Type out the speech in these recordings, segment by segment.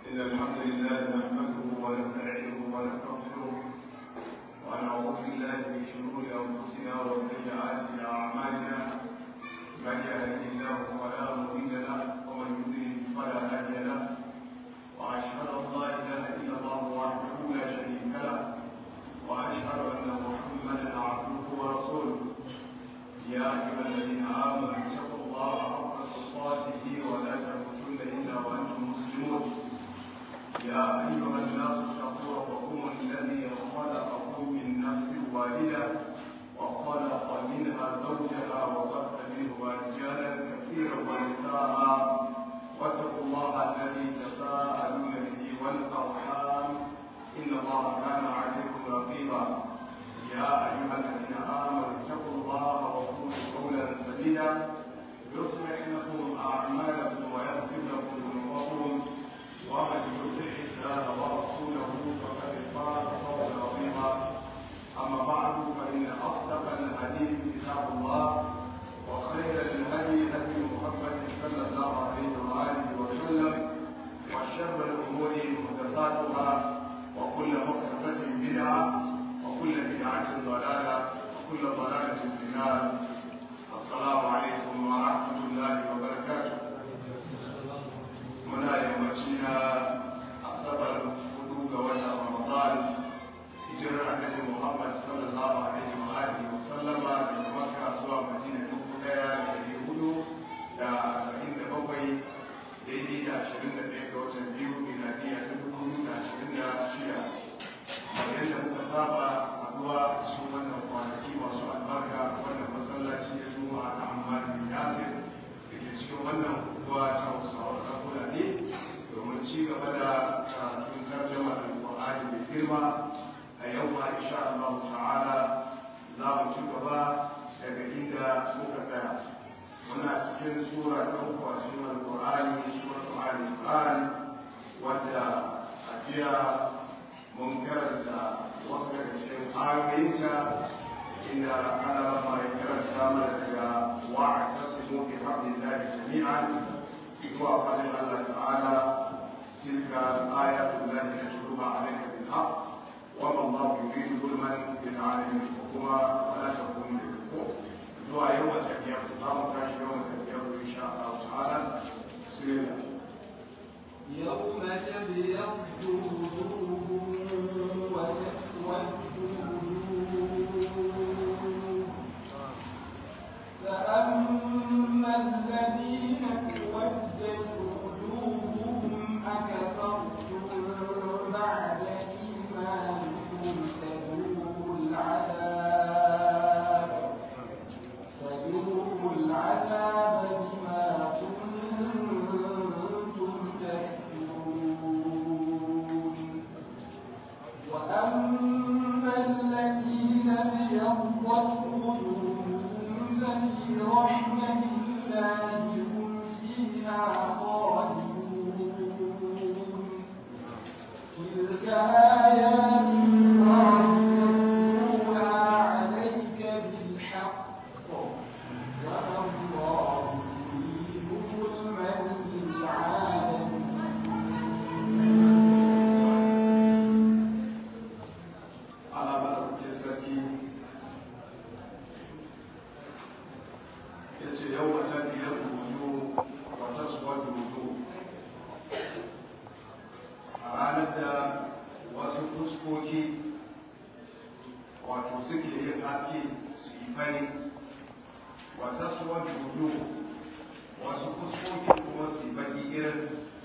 إن الحمد لله نحمده ونستعينه ونستغفره ونعوذ بالله من شرور أنفسنا وسيئات أعمالنا من يهده الله فلا مضل له ومن يضلل فلا هادي له وأشهد أن لا إله إلا الله وحده لا شريك له وأشهد أن محمدا عبده ورسوله يا أيها الذين آمنوا اتقوا الله حق تقاته ولا تموتن إلا وأنتم مسلمون يا أيها الناس اتقوا ربكم الذي خلقكم من نفس واحدة وخلق منها زوجها وبث منهما رجالا كثيرا ونساء واتقوا الله الذي تساءلون به والأرحام إن الله كان عليكم رقيبا يا أيها الذين آمنوا اتقوا الله وقولوا قولا سديدا يصلح لكم أعمالكم ويغفر لكم ذنوبكم ومن يطع الله ورسوله فقد فاز فوزا عظيما أما بعد فإن أصدق الحديث كتاب الله وخير الهدي هدي محمد صلى الله عليه وآله وسلم وشر الأمور محدثاتها وكل محدثة بدعة وكل بدعة ضلالة وكل ضلالة في النار السلام عليكم ورحمة الله وبركاته muna yammaci na asabar hudu ga watan ramadan hijirar annabi muhammad sallallahu alaihi wa alihi wa sallama daga makka zuwa madina dubu daya da dari hudu da arba'in da bakwai daidai da ashirin da ɗaya ga watan biyu miladiya ta dubu biyu da ashirin da shida kamar yadda muka saba haɗuwa a cikin wannan kwanaki masu albarka wannan masallaci da juma'a na amma bin yasir da ke cikin wannan unguwa ta hausawa ta fulani domin ci gaba da karatun tarjama da Qur'ani mai girma a yau ma insha Allah ta'ala za mu ci gaba daga inda muka tsaya muna cikin sura ta uku a cikin Al-Qur'ani suratul Ali Imran wadda a jiya mun karanta wasu daga cikin ayoyinsa inda ana rama ya karanta mana daga wa'atasimu bi hablillahi jami'an zuwa fadin Allah ta'ala tilka ayatullahi natluha alayka bil haqq wa ma Allah yuridu zulman lil alamin kuma wala takunu lil zuwa yau da tafiya za mu tashi yau da tafiya insha Allah ta'ala bismillah يوم تبيض وجوه وتسود وجوه فأما الذين اسودت وجوههم أكفرتم بعد إيمانكم فذوقوا العذاب فذوقوا العذاب بما كنتم تكفرون وأما الذين ابيضت وجوههم ففي رحمة الله هم فيها خالدون تلك آيات الله نتلوها عليك بالحق وما الله يريد ظلما للعالمين ala madaukakin sarki ya ce yau wata biyar rubutu wata suwar rubutu a ranar da wasu fuskoki wato suke yin haske su yi fari wata suwar rubutu wasu fuskoki kuma su yi baki irin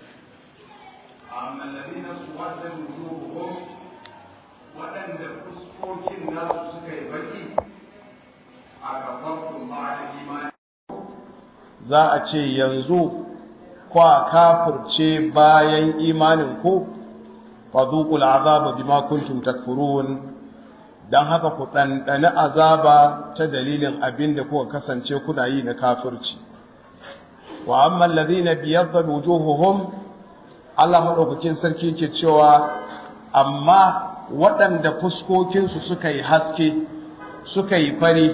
a mallari na suwar da rubutu waɗanda fuskokin nasu suka yi baki a gafartun ba da imani za a ce yanzu kwa kafirce bayan imanin ku fadhuqul azaba bima kuntum takfurun dan haka ku ɗanɗani azaba ta dalilin abin da kuka kasance kuna yi na kafirci wa amma alladhina biyaddat wujuhuhum Allah madaukakin sarki yake cewa amma waɗanda fuskokinsu suka yi haske suka yi fari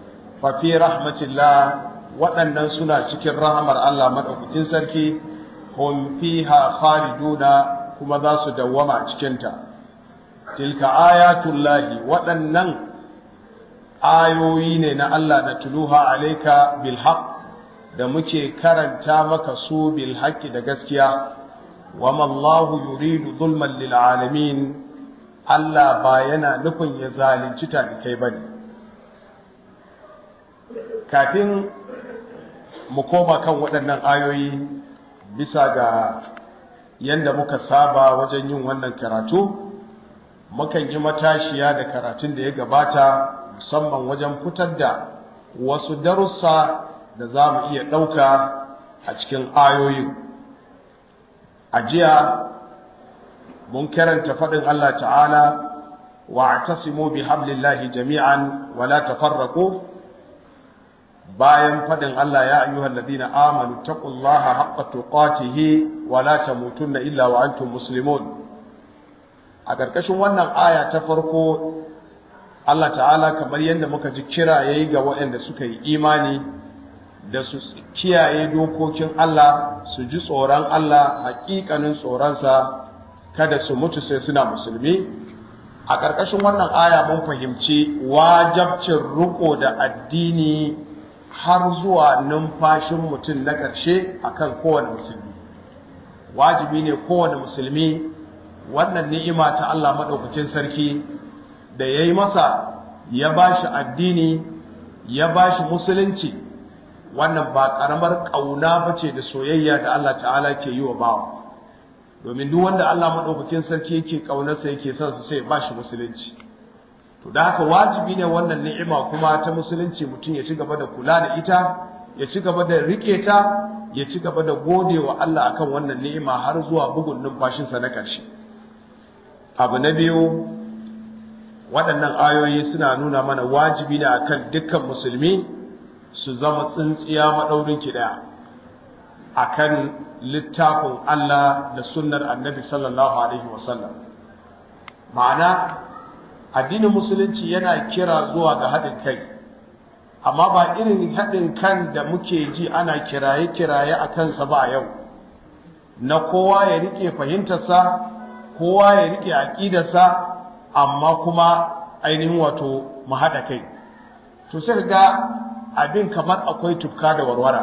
fafi rahmatillah waɗannan suna cikin rahamar Allah maɗaukakin sarki hum fiha khaliduna kuma za su dawwama a cikinta tilka ayatullahi waɗannan ayoyi ne na Allah da tuluha alaika bil haqq da muke karanta maka su bil haqqi da gaskiya wa mallahu yuridu zulman lil alamin Allah ba yana nufin ya zalunci talikai bane kafin mu koma kan waɗannan ayoyi bisa ga yanda muka saba wajen yin wannan karatu mukan yi matashiya da karatun da ya gabata musamman wajen fitar da wasu darussa da za mu iya ɗauka a cikin ayoyin a jiya mun karanta faɗin Allah ta'ala wa tasimu bi hablillahi jami'an wa la tafarraqu bayan faɗin Allah ya ayyuhal ladina amanu taqullaha haqqa tuqatihi wa la tamutunna illa wa antum muslimun a ƙarƙashin wannan aya ta farko Allah ta'ala kamar yadda muka ji kira yayi ga waɗanda suka yi imani da su kiyaye dokokin Allah su ji tsoron Allah haƙiƙanin tsoronsa kada su mutu sai suna musulmi a ƙarƙashin wannan aya mun fahimci wajabcin riko da addini har zuwa numfashin mutum na ƙarshe akan kowane musulmi wajibi ne kowane musulmi wannan ni'ima ta Allah maɗaukakin sarki da ya yi masa ya ba shi addini ya ba shi musulunci wannan ba ƙaramar ƙauna ba ce da soyayya da Allah ta'ala ke yi wa bawa domin duk wanda Allah maɗaukakin sarki yake ƙaunarsa yake son su sai ba shi musulunci to da haka wajibi ne wannan ni'ima kuma ta musulunci mutum ya ci gaba da kula da ita ya ci gaba da rike ta ya ci gaba da gode wa Allah akan wannan ni'ima har zuwa bugun numfashinsa na ƙarshe abu na biyu waɗannan ayoyi suna nuna mana wajibi ne akan dukkan musulmi su zama tsintsiya maɗaurin ki ɗaya akan littafin Allah da sunnar annabi sallallahu alaihi wasallam ma'ana addinin musulunci yana kira zuwa ga haɗin kai amma ba irin haɗin kan da muke ji ana kiraye-kiraye a kansa ba a yau na kowa ya riƙe fahimtarsa kowa ya riƙe aƙidarsa amma kuma ainihin wato mu haɗa kai to sai ga abin kamar akwai tufka da warwara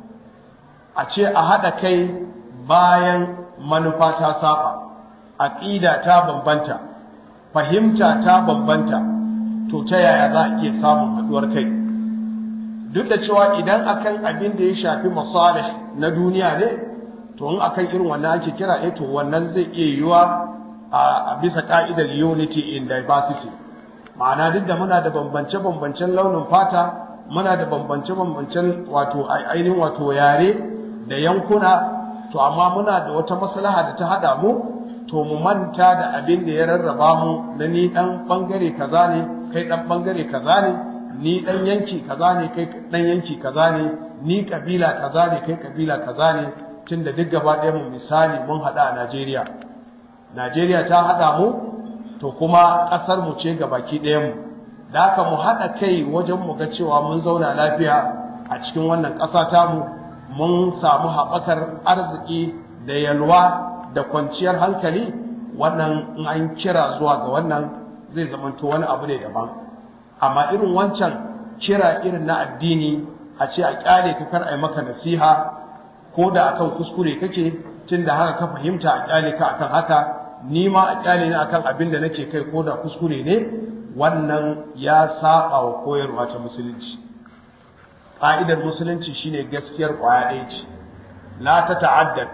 a ce a haɗa kai bayan manufa ta saba aƙida ta bambanta fahimta ta bambanta to ta yaya za a iya samun haɗuwar kai duk da cewa idan akan abin da ya shafi masalih na duniya ne to in akan irin wannan ake kira eh to wannan zai iya yiwa a bisa ka'idar unity in diversity ma'ana duk da muna da bambance-bambancen launin fata muna da bambance-bambancen wato ainihin wato yare da yankuna to amma muna da wata maslaha da ta hada mu to mu manta da abin da ya rarraba mu na ni dan bangare kaza ne kai dan bangare kaza ne ni dan yanki kaza ne kai dan yanki kaza ne ni kabila kaza ne kai kabila kaza ne tunda duk gaba ɗaya mu misali mun hada a Najeriya Najeriya ta hada mu to kuma ƙasar mu ce gabaki ɗayan mu da haka mu hada kai wajen mu ga cewa mun zauna lafiya a cikin wannan ƙasa tamu mun samu haɓakar arziki da yalwa da kwanciyar hankali wannan in an kira zuwa ga wannan zai zamanto wani abu ne daban amma irin wancan kira irin na addini a ce a kyale ka kar a yi maka nasiha ko da akan kuskure kake tun da haka ka fahimta a kyale ka akan haka ni ma a kyale ni akan abin da nake kai ko da kuskure ne wannan ya saba wa koyarwa ta musulunci ƙa'idar musulunci shine gaskiyar ƙwaya ɗaya ce la ta ta'addad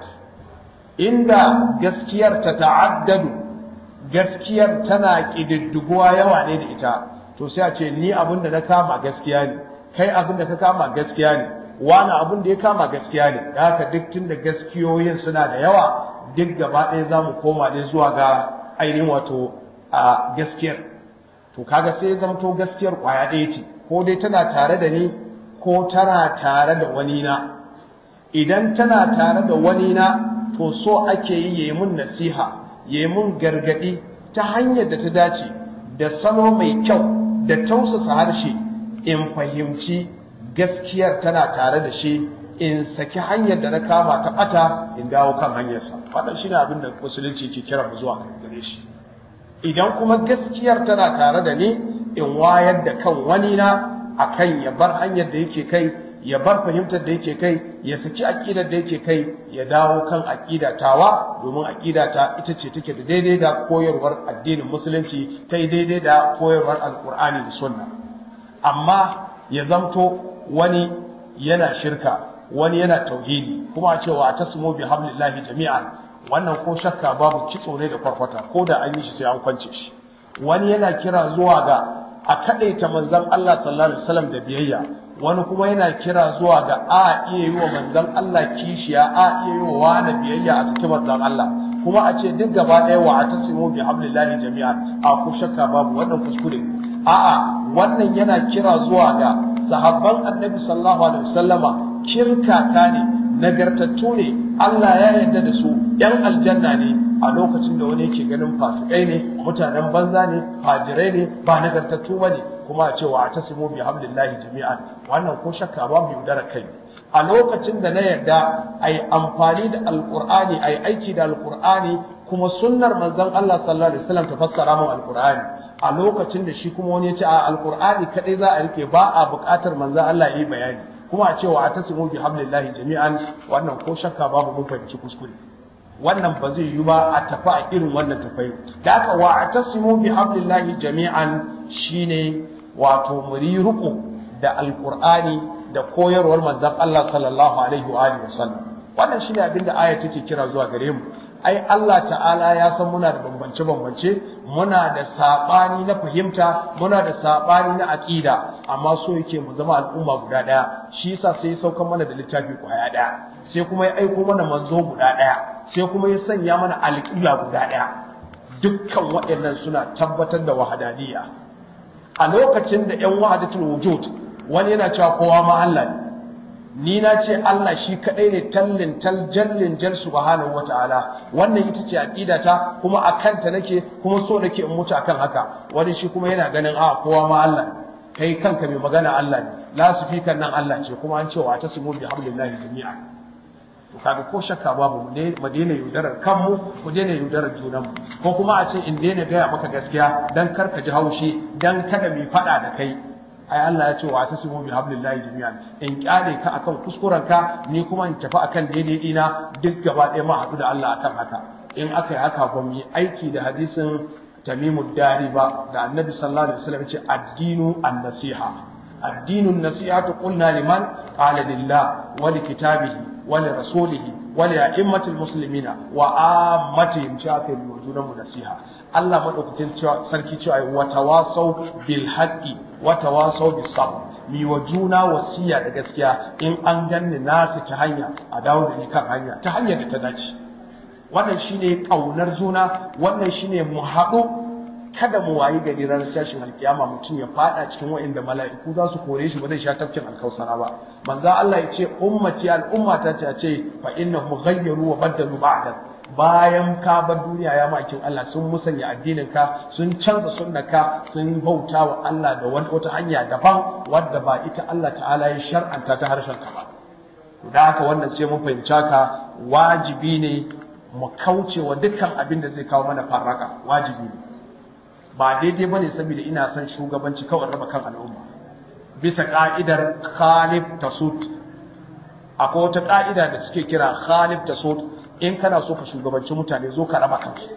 inda gaskiyar ta ta'addadu gaskiyar tana ƙididdiguwa yawa ne da ita to sai a ce ni abin da na kama gaskiya ne kai abin da ka kama gaskiya ne wani abin da ya kama gaskiya ne da haka duk tun da gaskiyoyin suna da yawa duk gaba ɗaya za mu koma ne zuwa ga ainihin wato a gaskiyar to kaga sai ya zamto gaskiyar ƙwaya ɗaya ce ko dai tana tare da ni ko tana tare da wani na idan tana tare da wani na to so ake yi yayi mun nasiha yayi mun gargadi ta hanyar da ta dace da salo mai kyau da tausasa harshe in fahimci gaskiyar tana tare da shi in saki hanyar da na kama ta bata in dawo kan hanyarsa wannan shine abin da musulunci ke kira mu zuwa gare shi idan kuma gaskiyar tana tare da ni in wayar da kan wani na akan ya bar hanyar da yake kai ya bar fahimtar da yake kai ya saki aqidar da yake kai ya dawo kan aqida tawa domin aqida ta ita ce take da daidai da koyarwar addinin musulunci ta yi daidai da koyarwar alqur'ani da sunna amma ya zamto wani yana shirka wani yana tauhidi kuma a cewa tasmu bi hablillahi jami'an wannan ko shakka babu kitso ne da kwarkwata ko da an yi shi sai an kwance shi wani yana kira zuwa ga a kadaita manzon Allah sallallahu alaihi wasallam da biyayya wani kuma yana kira zuwa ga a iya yi wa manzon Allah kishiya a iya yi wa wani biyayya a cikin manzon Allah kuma a ce duk gaba ɗaya wa atasimu bi hablillahi jami'an a ku shakka babu wannan kuskure a'a wannan yana kira zuwa ga sahabban annabi sallallahu alaihi wasallama kirkaka ne nagartattu ne Allah ya yarda da su yan aljanna ne a lokacin da wani yake ganin fasikai ne mutanen banza ne fajirai ne ba nagartattu bane kuma a cewa a tasimu bi hamdillahi jami'an wannan ko shakka ba mu yaudara kai a lokacin da na yarda ai amfani da alqur'ani ai aiki da alqur'ani kuma sunnar manzon Allah sallallahu alaihi wasallam ta fassara mu alqur'ani a lokacin da shi kuma wani ya ce a alqur'ani kadai za a rike ba a buƙatar manzon Allah ya yi bayani kuma a cewa a tasimu bi hamdillahi jami'an wannan ko shakka babu mun fahimci kuskure wannan ba zai yi ba a tafi a irin wannan tafai da haka wa a tasimu bi hamdillahi jami'an shine wato muri ruku da alqur'ani da koyarwar manzon Allah sallallahu alaihi wa alihi wasallam wannan shine abinda aya take kira zuwa gare mu ai Allah ta'ala ya san muna da bambance bambance muna da sabani na fahimta muna da sabani na aqida amma so yake mu zama al'umma guda daya shi yasa sai ya sauka mana da littafi kwaya daya sai kuma ya aiko mana manzo guda daya sai kuma ya sanya mana alƙibla guda daya dukkan waɗannan suna tabbatar da wahadaniya a lokacin da ƴan wahadatul wujud wani yana cewa kowa ma Allah ne ni na ce Allah shi kadai ne tallin tal jallin jal subhanahu wataala wannan ita ce aqida ta kuma akan ta nake kuma so nake in mutu akan haka wani shi kuma yana ganin a kowa ma Allah kai kanka mai magana Allah ne la sufikan nan Allah ce kuma an ce wa tasmu bi hablillahi jami'a to kaga ko shakka babu mu daina yaudarar kanmu mu daina yaudarar junanmu ko kuma a ce in daina gaya maka gaskiya dan kar ka ji haushi dan kada mu fada da kai ai Allah ya ce wa tasimu bi hablillahi jami'an in kyale ka akan kuskurenka ni kuma in tafi akan daidai dina duk gaba ɗaya ma haɗu da Allah akan haka in aka yi haka ba mu yi aiki da hadisin tamimu dari ba da annabi sallallahu alaihi wasallam ya ce addinu an-nasiha addinu an-nasihatu qulna liman qala lillah wa li kitabihi wa li rasulihi wa li a'immatil muslimina wa ammatihim cha kai junan mu nasiha Allah madaukakin sarki cewa wa tawasau bil haqqi wa tawasau bis sabr mi wa juna wasiya da gaskiya in an ganni na saki hanya a dawo da ni kan hanya ta hanyar da ta dace wannan shine kaunar juna wannan shine mu haɗu kada mu wayi gari ranar tashin alkiyama mutum ya fada cikin wa'inda mala'iku za su kore shi ba zai sha tafkin alkausara ba manzo Allah ya ce ummati al'ummata ce ce fa innahum ghayyaru wa baddalu ba'da bayan ka bar duniya ya makin Allah sun musanya addinin ka sun canza sunnaka sun bauta wa Allah da wata hanya daban wadda ba ita Allah ta'ala ya shar'anta ta harshen ka ba da haka wannan sai mun fahimta ka wajibi ne mu kauce wa dukkan abin da zai kawo mana farraka wajibi ne ba daidai bane saboda ina son shugabanci kawai raba kan al'umma bisa ka'idar khalif tasud akwai wata ka'ida da suke kira khalif tasud in kana so ka shugabanci mutane zo ka raba kansu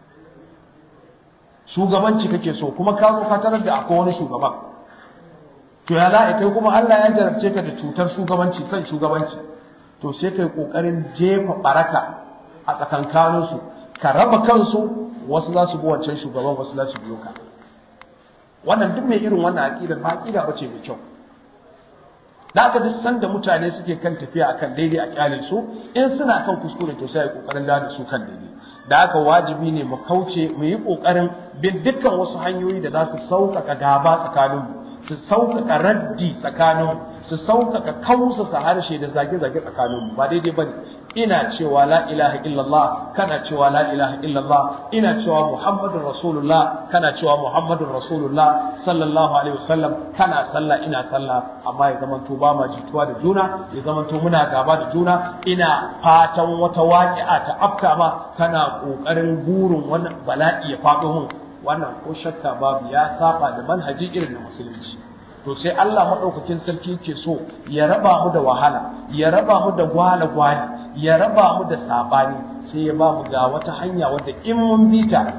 shugabanci kake so kuma ka zo ka tarar da akwai wani shugaban to ya za kai kuma Allah ya jarabce ka da cutar shugabanci san shugabanci to sai kai kokarin jefa baraka a tsakankanin su ka raba kansu wasu za su bi wancan shugaban wasu za su biyo ka wannan duk mai irin wannan aqida ba aqida bace mai kyau da aka duk sanda mutane suke kan tafiya akan daidai a kyale su in suna kan kuskure to sai kokarin da su kan daidai da aka wajibi ne mu kauce mu yi kokarin bin dukkan wasu hanyoyi da za su sauƙaƙa gaba tsakanin mu su sauƙaƙa raddi tsakanin mu su sauƙaƙa kausasa harshe da zage-zage tsakanin mu ba daidai bane ina cewa la ilaha illallah kana cewa la ilaha illallah ina cewa muhammadun rasulullah kana cewa muhammadun rasulullah sallallahu alaihi wasallam kana sallah ina sallah amma ya zamanto ba ma jituwa da juna ya zamanto muna gaba da juna ina fatan wata waƙi'a ta afka ma kana ƙoƙarin burin wani bala'i ya faɗo mun wannan ko shakka babu ya saba da manhaji irin na musulunci to sai Allah maɗaukakin sarki ke so ya raba mu da wahala ya raba mu da gwale-gwale ya raba mu da sabani sai ya ba mu ga wata hanya wadda in mun bi ta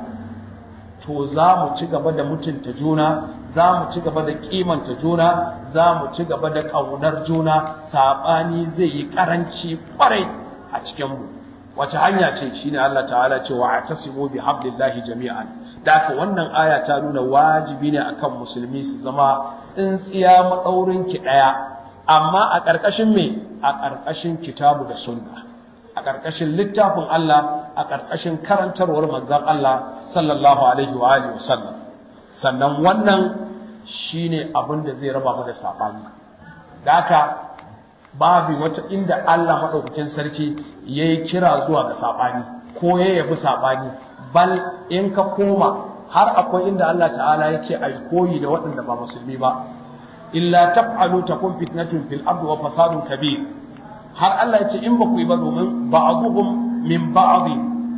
to za mu ci gaba da mutunta juna za mu ci gaba da kimanta juna za mu ci gaba da ƙaunar juna sabani zai yi ƙaranci ƙwarai a cikinmu wace hanya ce shine Allah ta'ala ce wa atasimu bi hablillahi jami'an da haka wannan aya ta nuna wajibi ne akan musulmi su zama tsintsiya maɗaurin ki ɗaya amma a ƙarƙashin me a ƙarƙashin kitabu da sunna a ƙarƙashin littafin Allah a ƙarƙashin karantarwar manzon Allah sallallahu alaihi wa alihi wasallam sannan wannan shine abin da zai raba mu da sabani da haka babu wata inda Allah madaukakin sarki yayi kira zuwa ga sabani ko ya yabi sabani bal in ka koma har akwai inda Allah ta'ala ya ce ai koyi da waɗanda ba musulmi ba illa taf'alu takun fitnatun fil ardi wa fasadun kabir har Allah ya ce in ba ku yi ba domin ba'dhum min ba'd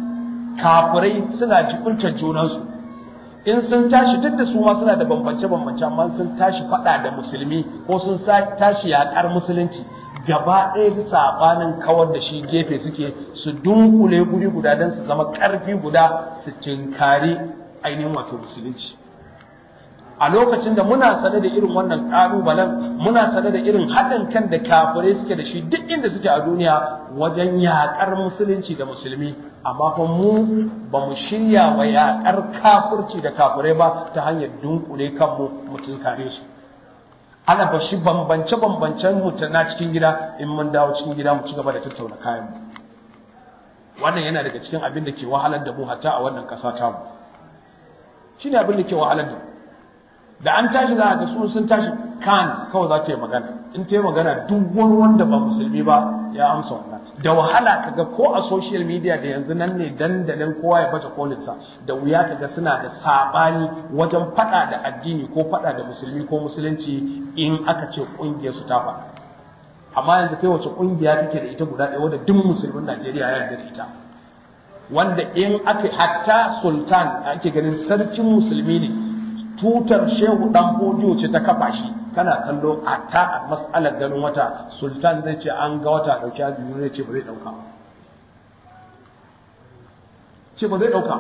kafirai suna jibuntar junansu in sun tashi duk da su ma suna da bambance bambance amma sun tashi faɗa da musulmi ko sun tashi yaƙar musulunci gaba ɗaya da sabanin kawar da shi gefe suke su dunkule guri guda don su zama ƙarfi guda su tinkari ainihin wato musulunci a lokacin da muna sane da irin wannan ƙalubalen muna sane da irin haɗin kan da kafirai suke da shi duk inda suke a duniya wajen yaƙar musulunci da musulmi amma fa mu ba mu shirya wa yaƙar kafirci da kafirai ba ta hanyar dunkule kanmu mu tinkare su ana ba shi bambance-bambancen na cikin gida in mun dawo cikin gida mu ci gaba da tattauna kayan mu wannan yana daga cikin abin da ke wahalar da mu hatta a wannan ƙasa ta mu shine abin da ke wahalar da mu da an tashi za a ga su sun tashi kan kawai za ta yi magana in ta yi magana duk wani wanda ba musulmi ba ya amsa wannan da wahala kaga ko a social media da yanzu nan ne dandalin kowa ya baje kolinsa da wuya kaga suna da sabani wajen fada da addini ko fada da musulmi ko musulunci in aka ce kungiyar su ta faɗa amma yanzu kai wace kungiya kake da ita guda ɗaya wadda duk musulmin Najeriya ya yarda da ita wanda in aka hatta sultan ake ganin sarkin musulmi ne tutar shehu dan fodiyo ce ta kafa shi kana kallo a ta a mas'alar ganin wata sultan zai ce an ga wata dauki azumi zai ce ba zai dauka ce ba zai dauka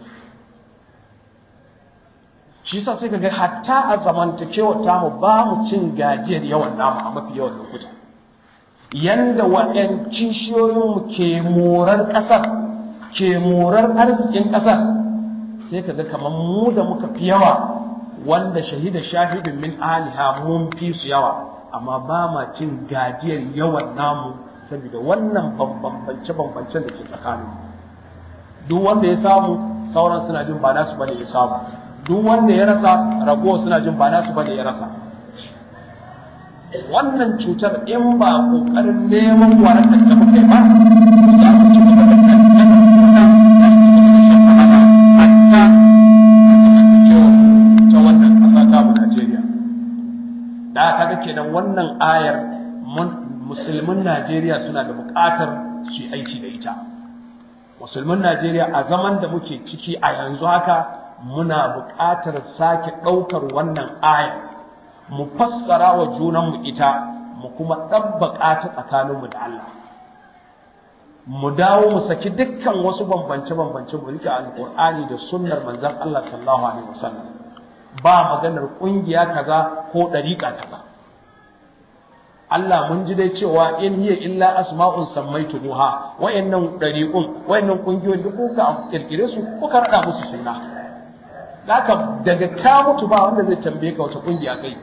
shi sa sai kaga hatta a zamantakewar tamu ba mu cin gajiyar yawan namu a mafi yawan lokuta yanda wa'yan kishiyoyinmu ke morar ƙasar ke morar arzikin ƙasar sai kaga kamar mu da muka fi yawa wanda shahida shahidin min aliha mun fi su yawa amma ba ma cin gajiyar yawan namu saboda wannan bambance bambancen da ke tsakanin duk wanda ya samu sauran suna jin ba nasu bane ya samu duk wanda ya rasa ragowa suna jin ba nasu bane ya rasa wannan cutar in ba kokarin neman warakar da muka yi ba za mu ci gaba da kankan da kaga kenan wannan ayar musulmin Najeriya suna da buƙatar su aiki da ita musulmin Najeriya a zaman da muke ciki a yanzu haka muna buƙatar sake ɗaukar wannan ayar mu fassara wa junanmu ita mu kuma ɗabbaƙa ta tsakaninmu da Allah mu dawo mu saki dukkan wasu bambance-bambance mu rike alƙur'ani da sunnar manzon Allah sallallahu alaihi wasallam ba maganar ƙungiya kaza ko ɗariƙa kaza Allah mun ji dai cewa in hiya illa asma'un sammaitumuha wayannan ɗariƙun wayannan ƙungiyoyin duk kuka kirkire su kuka rada musu suna haka daga ka mutu ba wanda zai tambaye ka wata ƙungiya kai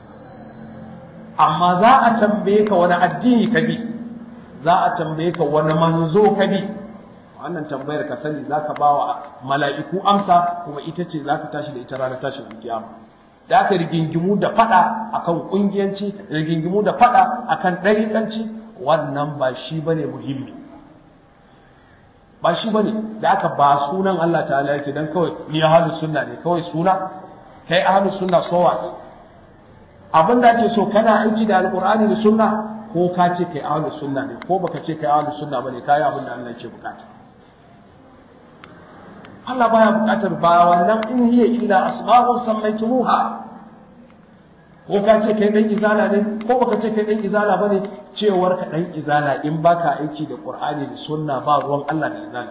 amma za a tambaye ka wani addini ka bi za a tambaye ka wani manzo ka bi wannan tambayar ka sani za ka ba wa mala'iku amsa kuma ita ce za ka tashi da ita ranar tashin kiyama da aka rigingimu da fada akan kungiyanci rigingimu da fada akan ɗariƙanci wannan ba shi ba ne muhimmi ba shi bane da aka ba sunan Allah ta'ala yake dan kawai ni ahlus sunna ne kawai suna kai ahlus sunna so what abin da ake so kana aiki da alqur'ani da sunna ko ka ce kai ahlus sunna ne ko baka ce kai ahlus sunna bane kai abin da Allah yake bukata Allah baya bukatar ba wannan in hiya illa asma'un sammaytumuha ko ka ce kai dan izala ne ko baka ce kai dan izala bane cewar ka dan izala in baka aiki da Qur'ani da sunna ba ruwan Allah da izala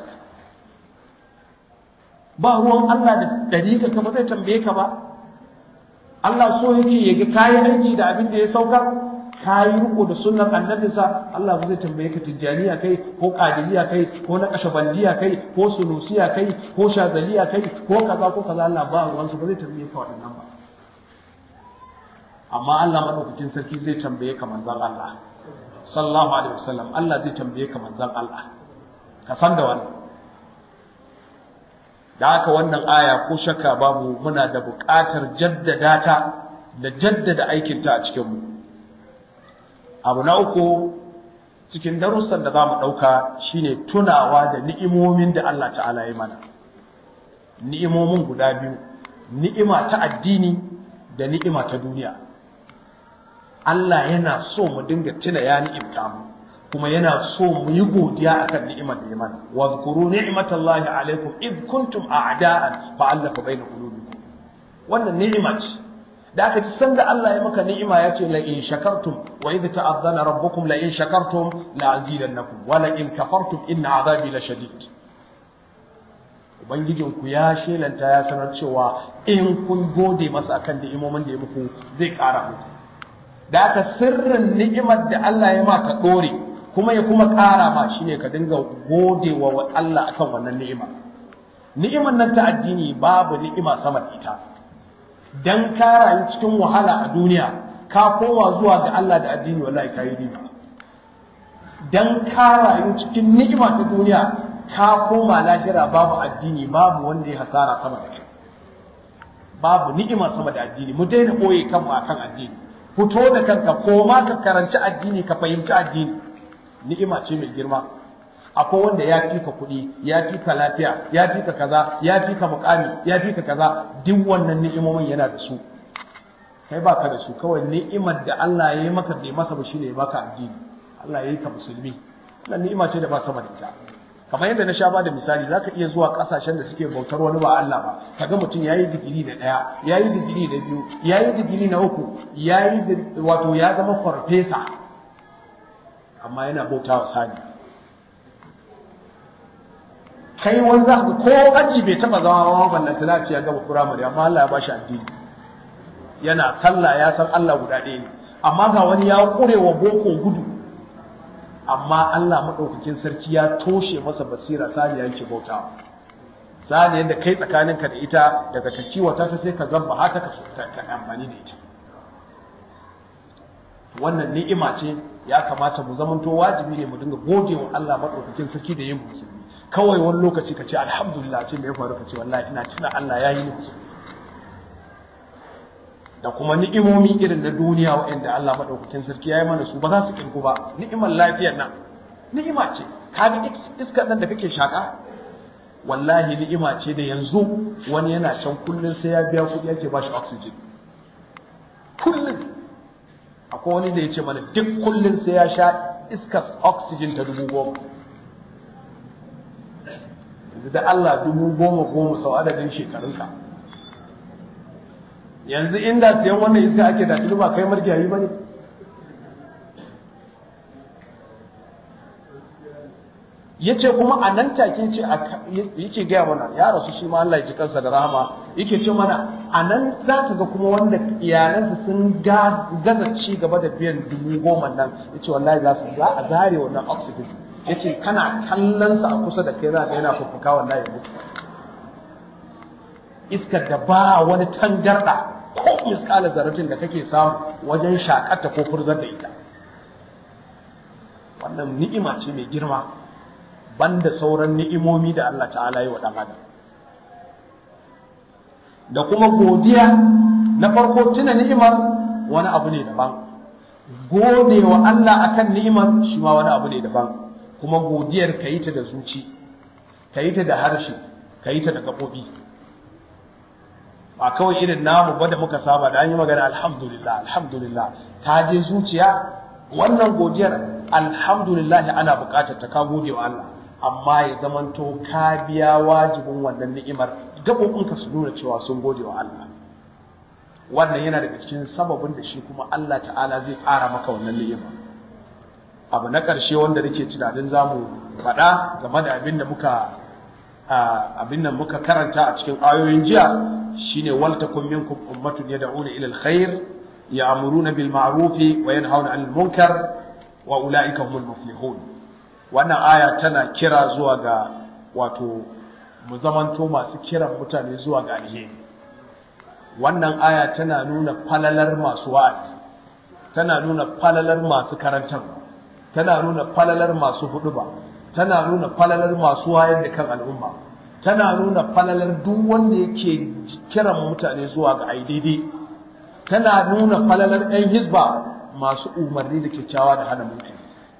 ba ruwan Allah da dariƙa ka ba zai tambaye ka ba Allah so yake ya ga kayi aiki da abin da ya saukar kayi riko da sunnar annabinsa Allah ba zai tambaye ka tijjaniya kai ko qadiriya kai ko na kashabandiya kai ko sunusiya kai ko shazaliya kai ko kaza ko kaza Allah ba ruwan ba zai tambaye ka waɗannan ba amma Allah madaukakin sarki zai tambaye ka manzon Allah sallallahu alaihi wasallam Allah zai tambaye ka manzon Allah ka san da wannan da haka wannan aya ko shakka babu muna da buƙatar jaddada ta da jaddada aikinta a cikin mu abu na uku cikin darussan da za mu ɗauka shine tunawa da ni'imomin da Allah ta'ala ya mana ni'imomin guda biyu ni'ima ta addini da ni'ima ta duniya Allah yana so mu dinga tuna ya ni'imta mu kuma yana so mu yi godiya akan ni'imar da ya mana wa zkuru ni'matallahi alaikum id kuntum a'da'an fa allafa baina qulubikum wannan ni'ima ce da aka ci sanda Allah ya maka ni'ima ya ce la in shakartum wa idh ta'azzana rabbukum la in shakartum la azidannakum wa la in kafartum inna azabi la shadid ubangijinku ya shelanta ya sanar cewa in kun gode masa akan ni'imomin da ya muku zai ƙara muku da aka sirrin ni'imar da Allah ya maka ɗore kuma ya kuma ƙara ma shine ka dinga gode wa Allah akan wannan ni'ima ni'imar nan ta addini babu ni'ima sama da ita dan ka rayu cikin wahala a duniya ka koma zuwa ga Allah da addini wallahi ka yi riba dan ka rayu cikin ni'ima ta duniya ka koma lahira babu addini babu wanda ya hasara sama da kai babu ni'ima sama da addini mu daina boye kanmu akan addini fito da kanka koma ka karanci addini ka fahimci addini ni'ima ce mai girma akwai wanda ya fi ka kuɗi ya fi ka lafiya ya fi ka kaza ya fi ka mukami ya fi ka kaza duk wannan ni'imomin yana da su kai baka da su kawai ni'imar da Allah ya yi maka bai masa ba shine ya baka addini Allah ya yi ka musulmi wannan ni'ima ce da ba sama da ita kamar yadda na sha ba da misali zaka iya zuwa kasashen da suke bautar wani ba Allah ba kaga mutum yayi digiri na daya yayi digiri na biyu yayi digiri na uku yayi wato ya zama farfesa amma yana bautawa sani kai wani za ka ko aji bai taba zama ba wannan tana ce ya gaba firamare amma Allah ya bashi addini yana sallah ya san Allah guda ɗaya ne amma ga wani ya kure wa boko gudu amma Allah madaukakin sarki ya toshe masa basira sani yake bautawa sani yadda kai tsakaninka da ita daga ka kiwata ta sai ka zamba haka ka ka amfani da ita wannan ni'ima ce ya kamata mu zamanto wajibi ne mu dinga gode wa Allah madaukakin sarki da yin musulmi kawai wani lokaci ka ce alhamdulillah ce me ya faru ka ce wallahi ina tuna Allah ya yi ni musulmi da kuma ni'imomi irin na duniya waɗanda Allah madaukakin sarki ya yi mana su ba za su kirku ba ni'imar lafiyar nan ni'ima ce kaga iskar nan da kake shaka wallahi ni'ima ce da yanzu wani yana can kullun sai ya biya kuɗi yake ba shi oxygen kullun akwai wani da ya ce mana duk kullun sai ya sha iskar oxygen ta dubu goma da Allah dubu goma goma sau adadin shekarunka yanzu inda siyan wannan iska ake da tuni ba kai margiyayi ba ne ya ce kuma a nan take ce yake gaya mana ya rasu shi ma Allah ya ji kansa da rahama yake ce mana a nan za ka ga kuma wanda iyalansa sun gaza ci gaba da biyan dubu goma nan ya ce wallahi za su za a zare wannan oxygen ya ce kana kallonsa a kusa da kai za ka yana fuffuka wallahi ya mutu iskar da ba wani tangarda ko miskala zaratin da kake samu wajen shakata ko furzar da ita wannan ni'ima ce mai girma banda sauran ni'imomi da Allah ta'ala yi wa ɗan adam da kuma godiya na farko tuna ni'imar wani abu ne daban gode wa Allah akan ni'imar shi ma wani abu ne daban kuma godiyar ka yi ta da zuci ka yi ta da harshe ka yi ta da gaɓoɓi ba kawai irin namu ba da muka saba da an yi magana alhamdulillah alhamdulillah ta je zuciya wannan godiyar alhamdulillah ana buƙatar ta ka gode wa Allah amma ya zamanto ka biya wajibin wannan ni'imar gaɓoɓinka su nuna cewa sun gode wa Allah wannan yana daga cikin sababin da shi kuma Allah ta'ala zai ƙara maka wannan ni'ima abu na ƙarshe wanda nake tunanin zamu faɗa game da abin da muka abin da muka karanta a cikin ayoyin jiya shine wal takum minkum ummatun yad'una ila alkhair ya'muruna bil ma'ruf wa yanhauna 'anil munkar wa ulaika humul muflihun wannan aya tana kira zuwa ga wato mu zamanto masu kiran mutane zuwa ga alheri wannan aya tana nuna falalar masu wa'azi tana nuna falalar masu karantarwa tana nuna falalar masu huduba tana nuna falalar masu wayar da kan al'umma tana nuna falalar duk wanda yake kiran mutane zuwa ga daidai tana nuna falalar 'yan hizba masu umarni da kyakkyawa da hana mutane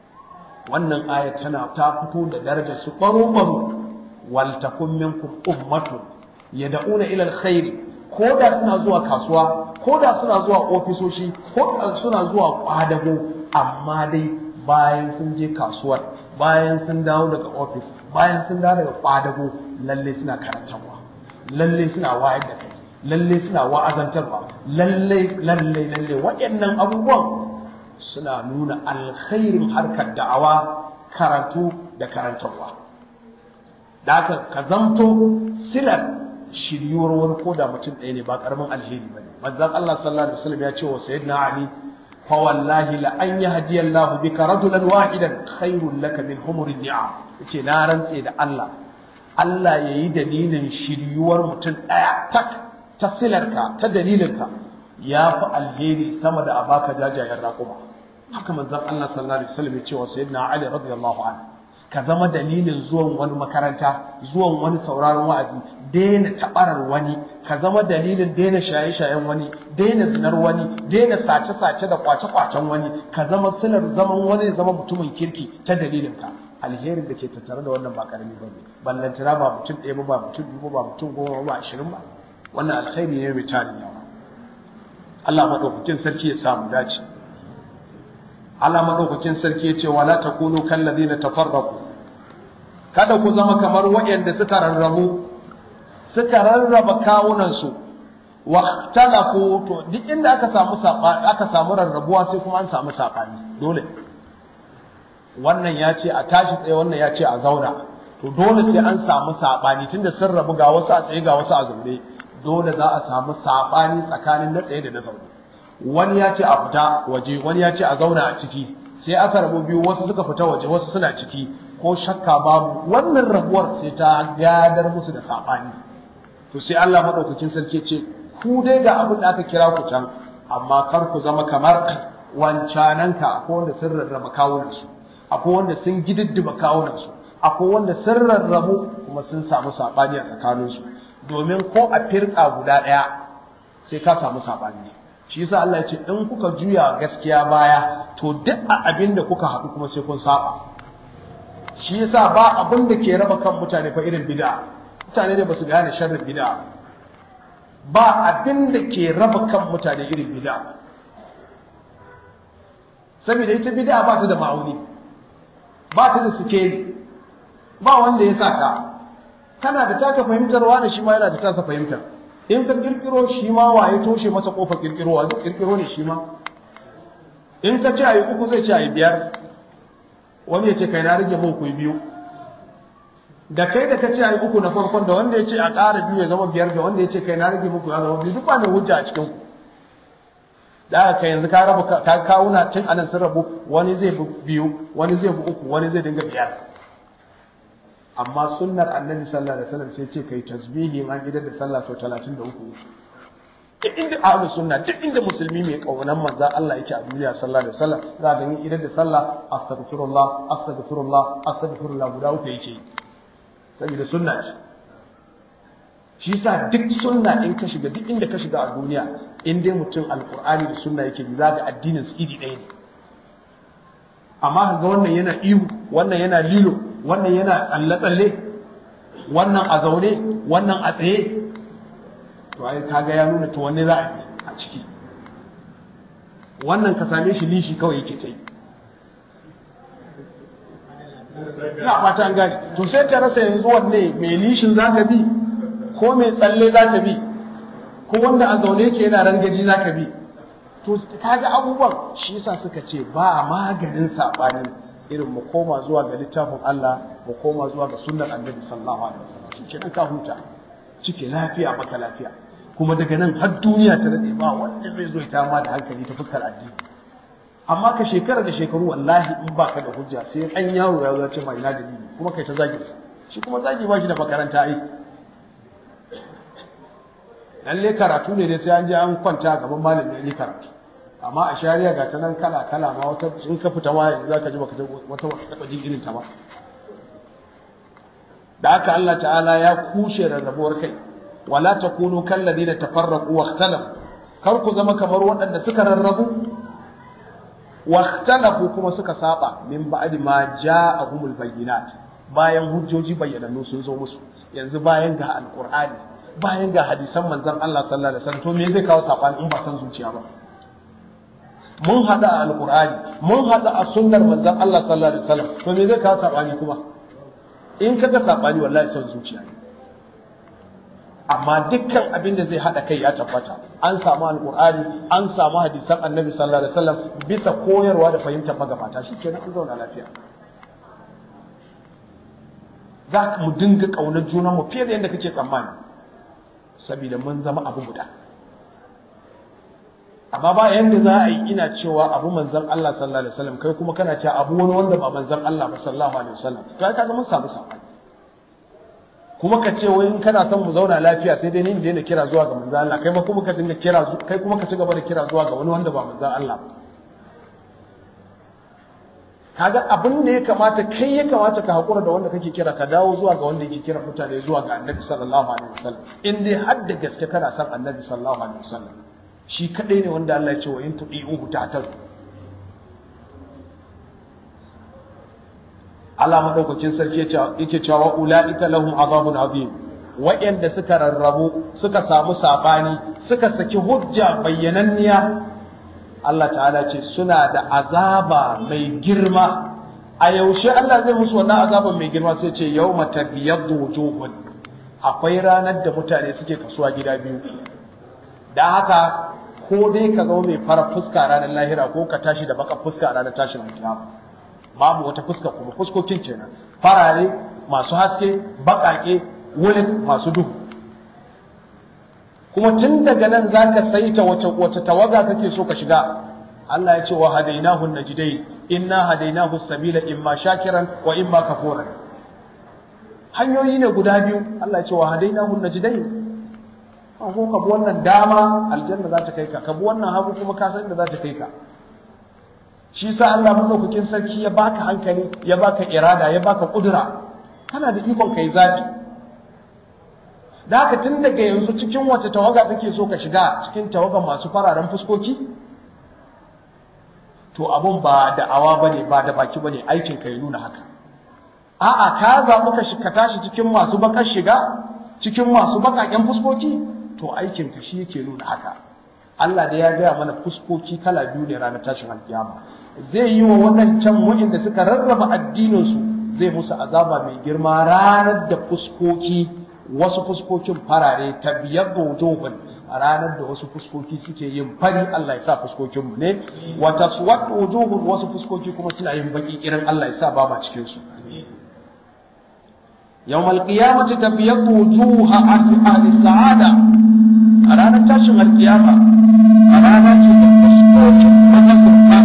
wannan aya tana ta fito da darajar su baro baro wal takum minkum ummatun yad'una ila alkhair ko da suna zuwa kasuwa ko da suna zuwa ofisoshi ko da suna zuwa kwadago amma dai bayan sun je kasuwar bayan sun dawo daga ofis bayan sun dawo daga kwadago lalle suna karantarwa lalle suna wayar da kai lalle suna wa'azantarwa lalle lalle lalle waɗannan abubuwan suna nuna alkhairin harkar da'awa karatu da karantarwa da haka ka zamto silar shiryuwar wani ko da mutum ɗaya ne ba ƙaramin alheri ba ne manzon Allah sallallahu alaihi wasallam ya ce wa sayyidina Ali fa wallahi la an yahdi Allah bika rajulan wahidan khairul laka min humurin ni'am yace na rantse da Allah Allah yayi dalilin shiryuwar mutum ɗaya tak ta silarka ta dalilinka ya fi alheri sama da abaka jajayen raƙuma haka manzon Allah sallallahu alaihi wasallam ya ce wa sayyidina Ali radiyallahu anhu ka zama dalilin zuwan wani makaranta zuwan wani sauraron wa'azi daina tabarar wani ka zama dalilin daina shaye-shayen wani daina zinar wani daina sace-sace da kwace-kwacen wani ka zama silar zaman wani zama mutumin kirki ta dalilin ka alherin da ke tattare da wannan ba karami bane ballantana ba mutum ɗaya ba ba mutum biyu ba mutum goma ba ashirin ba wannan alkhairi ne mai tarin yawa Allah madaukakin sarki ya samu dace Allah madaukakin sarki ya ce wala takunu kallazina tafarraqu kada ku zama kamar waɗanda suka rarrabu suka rarraba kawunansu wa talafu to duk inda aka samu aka samu rarrabuwa sai kuma an samu sabani dole wannan ya ce a tashi tsaye wannan ya ce a zauna to dole sai an samu sabani tunda sun rabu ga wasu a tsaye ga wasu a zaune dole za a samu sabani tsakanin na tsaye da na zaune wani ya ce a fita waje wani ya ce a zauna a ciki sai aka rabu biyu wasu suka fita waje wasu suna ciki ko shakka babu wannan rabuwar sai ta gadar musu da sabani to sai Allah madaukakin sarki ce ku dai ga abin da aka kira ku can amma kar ku zama kamar wancananka akwai wanda sun rarraba kawunansu akwai wanda sun gididdiba kawunansu akwai wanda sun rarrabu kuma sun samu sabani a tsakaninsu domin ko a firka guda ɗaya sai ka samu sabani shi yasa Allah ya ce in kuka juya gaskiya baya to duk a abin da kuka haɗu kuma sai kun saba shi yasa ba abin da ke raba kan mutane fa irin bid'a mutane da basu gane sharrin bid'a ba abin da ke raba kan mutane irin bid'a saboda ita bid'a ba ta da ma'auni ba ta da sikeli ba wanda ya saka kana da taka fahimtarwa da shi ma yana da tasa fahimtar in ka kirkiro shi ma waye toshe masa kofar kirkirowa zai kirkiro ne shi ma in ka ce ayi uku zai ce ayi biyar wani ya ce kai na rage muku biyu da kai da ka ce ayi uku na farkon da wanda ya ce a ƙara biyu ya zama biyar da wanda ya ce kai na rage muku ya zama biyu duk ba mai hujja a cikin ku da aka yanzu ka raba ka kawuna tun anan sun rabu wani zai bi biyu wani zai bi uku wani zai dinga biyar amma sunnar annabi sallallahu alaihi wasallam sai ce kai tasbihi an gidan da sallah sau 33 duk inda ahlus sunna duk inda musulmi mai kaunan manzon Allah yake a duniya sallallahu alaihi wasallam za ga yin idan da sallah astaghfirullah astaghfirullah astaghfirullah guda uku yake saboda sunna ce shi yasa duk sunna in ka shiga duk inda ka shiga a duniya in dai mutum alqur'ani da sunna yake bi za ga addinin su iri ɗaya ne amma ga wannan yana ihu wannan yana lilo wannan yana tsalle-tsalle wannan a zaune wannan a tsaye to ai kaga ya nuna to wanne za a yi a ciki wannan ka same shi lishi kawai yake tsaye ina fata an gane to sai ka rasa yanzu wanne mai lishin za ka bi ko mai tsalle za ka bi ko wanda a zaune ke yana rangaji za ka bi to kaga abubuwan shi yasa suka ce ba maganin sabani irin mu koma zuwa ga littafin Allah mu koma zuwa ga sunnar Annabi sallallahu alaihi wasallam shikenan ka huta cike lafiya baka lafiya kuma daga nan har duniya ta rade ba wanda zai zo ya ma da hankali ta fuskar addini amma ka shekara da shekaru wallahi in baka da hujja sai an yaro ya zo ce mai na dalili kuma kai ta zagi shi kuma zagi ba shi da makaranta ai lalle karatu ne dai sai an je an kwanta gaban malami ne karatu amma a shari'a ga ta nan kala kala ma wata in ka fita ma yanzu zaka ji baka wata wata taba jin irin ta ba da haka Allah ta'ala ya kushe rarrabuwar kai wala takunu kal ladina tafarraqu wa ikhtalafu kar ku zama kamar waɗanda suka rarrabu wa ikhtalafu kuma suka saba min ba'di ma ja'ahumul bayyinat bayan hujjoji bayyanannu sun zo musu yanzu bayan ga alqur'ani bayan ga hadisan manzon Allah sallallahu alaihi wasallam to me zai kawo sabani in ba san zuciya ba mun hada a alqur'ani mun hada a sunnar manzon Allah sallallahu alaihi wasallam to me zai kawo sabani kuma in kaga sabani wallahi san zuciya ne amma dukkan abin da zai hada kai ya tabbata an samu alqur'ani an samu hadisan annabi sallallahu alaihi wasallam bisa koyarwa da fahimtar magabata shikenan an zauna lafiya za mu dinga kaunar junanmu fiye da yadda kake tsammani saboda mun zama abu guda amma ba yanda za a yi ina cewa abu manzan Allah sallallahu alaihi wasallam kai kuma kana cewa abu wani wanda ba manzan Allah ba sallallahu alaihi wasallam to ai kaga mun samu sabani kuma ka ce wai in kana son mu zauna lafiya sai dai ni daina kira zuwa ga manzan Allah kai ma kuma ka dinga kira kai kuma ka ci gaba da kira zuwa ga wani wanda ba manzan Allah ba kaga abin da ya kamata kai ya kamata ka hakura da wanda kake kira ka dawo zuwa ga wanda yake kira mutane zuwa ga annabi sallallahu alaihi wasallam in dai har da gaske kana son annabi sallallahu alaihi wasallam shi kadai ne wanda Allah ya ce wa in tudi'uhu ta'tal Allah madaukakin sarki yake cewa ulaika lahum azabun azim wa'anda suka rarrabu suka samu sabani suka saki hujja bayyananniya Allah ta'ala ce suna da azaba mai girma a yaushe Allah zai musu wannan azaban mai girma sai ce yawma tabyaddu wujuhun akwai ranar da mutane suke kasuwa gida biyu dan haka ko dai ka zama mai fara fuska ranar lahira ko ka tashi da baka fuska ranar tashin kiyama babu wata fuska kuma fuskokin kenan farare masu haske bakake wurin masu duhu kuma tun daga nan za ka saita wace wace tawaga kake so ka shiga Allah ya ce wa hadainahu najdain inna hadainahu sabila imma shakiran wa imma kafuran hanyoyi ne guda biyu Allah ya ce wa hadainahu najdain an ko ka bi wannan dama aljanna za ta kai ka ka bi wannan hagu kuma ka san da za ta kai ka shi sa Allah madaukakin sarki ya baka hankali ya baka irada ya baka kudura kana da ikon kai zabi da haka tun daga yanzu cikin wace tawaga kake so ka shiga cikin tawagan masu fararen fuskoki to abun ba da awa bane ba da baki bane aikin ka ya nuna haka a'a ka zaɓi ka shi ka tashi cikin masu bakar shiga cikin masu bakaken fuskoki to aikin ka shi yake nuna haka Allah da ya gaya mana fuskoki kala biyu ne ranar tashin alkiyama zai yi wa waɗancan waɗanda suka rarraba addinin su zai musu azaba mai girma ranar da fuskoki wasu fuskokin farare ta biyar da wujuhun a ranar da wasu fuskoki suke yin fari Allah ya sa fuskokinmu ne wa taswad wujuhun wasu fuskoki kuma suna yin baki irin Allah ya sa ba ma cikin su yawmal qiyamati tabyaddu wujuha ahli sa'ada a ranar tashin alkiyama a ranar ce da fuskokin mazagurta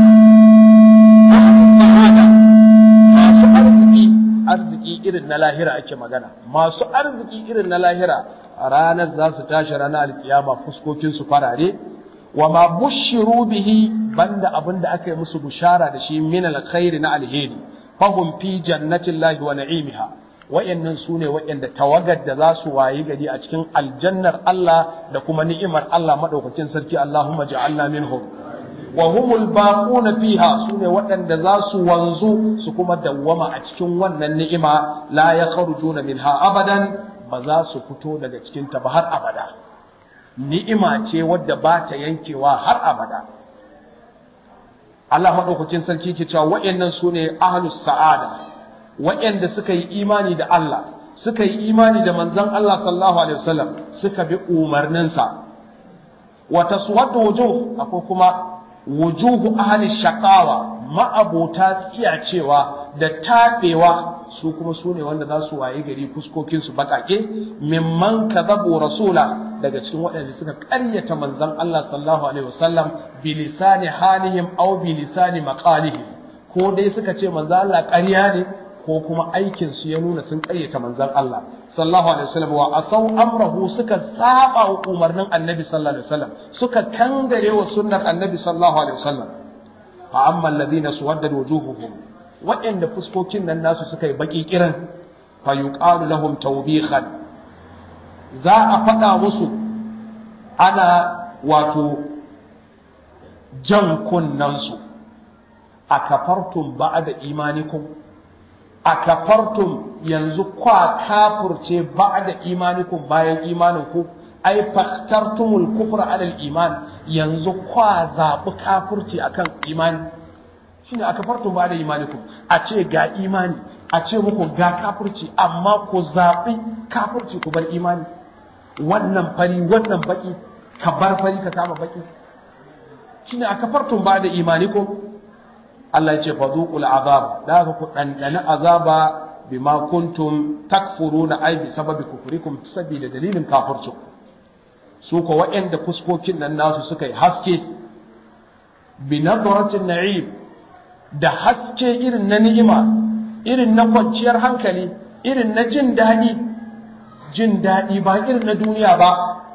sa'ada masu arziki arziki irin na lahira ake magana masu arziki irin na lahira a ranar za su tashi ranar alkiyama fuskokin su farare wa ma bushiru bihi banda abinda aka yi musu bushara da shi min alkhairi na alheri fahum fi jannatillahi wa na'imiha wayannan sune wayanda tawagar da za su wayi gari a cikin aljannar Allah da kuma ni'imar Allah madaukakin sarki Allahumma ja'alna minhum wa humul baquna fiha sune waɗanda za su wanzu su kuma dawwama a cikin wannan ni'ima la yakhrujuna minha abadan ba za su fito daga cikin ta ba har abada ni'ima ce wadda ba ta yankewa har abada Allah madaukakin sarki ke cewa waɗannan sune ahlus sa'ada waɗanda suka yi imani da Allah suka yi imani da manzon Allah sallallahu alaihi wasallam suka bi umarninsa wa taswaddu wujuh akwai kuma wujuhu ahli shaqawa ma'abota tsiyacewa da tabewa su kuma su ne wanda za su waye gari fuskokin su bakake mimman kadhabu rasula daga cikin waɗanda suka ƙaryata manzon Allah sallallahu alaihi wasallam bi lisani halihim aw bi lisani maqalihim ko dai suka ce manzon Allah ƙarya ne ko kuma aikin su ya nuna sun ƙaryata manzon Allah sallallahu alaihi wasallam wa asaw amrahu suka saba wa umarnin annabi sallallahu alaihi wasallam suka kangare wa sunnar annabi sallallahu alaihi wasallam fa amma alladhina suwaddat wujuhuhum waɗanda fuskokin nan nasu suka yi baki kiran fa yuqalu lahum tawbihan za a faɗa musu ana wato jan kunnansu a kafartum ba'da imanikum a kafartum yanzu kwa kafurce ba'da imanikum bayan imaninku ai faktartumul kufra alal iman yanzu kwa zaɓi kafurci akan imani shine a kafartum ba'da imanikum a ce ga imani a ce muku ga kafurci amma ku zaɓi kafurci ku bar imani wannan fari wannan baki ka bar fari ka kama baki shine a kafartum ba'da imanikum Allah ya ce fadhuqul azab da ku dandana azaba bima kuntum takfuruna ai bi sababi kufrikum sabida dalilin kafircu su ko waɗanda fuskokin nan nasu suka yi haske bi nadratin na'im da haske irin na ni'ima irin na kwanciyar hankali irin na jin daɗi jin daɗi ba irin na duniya ba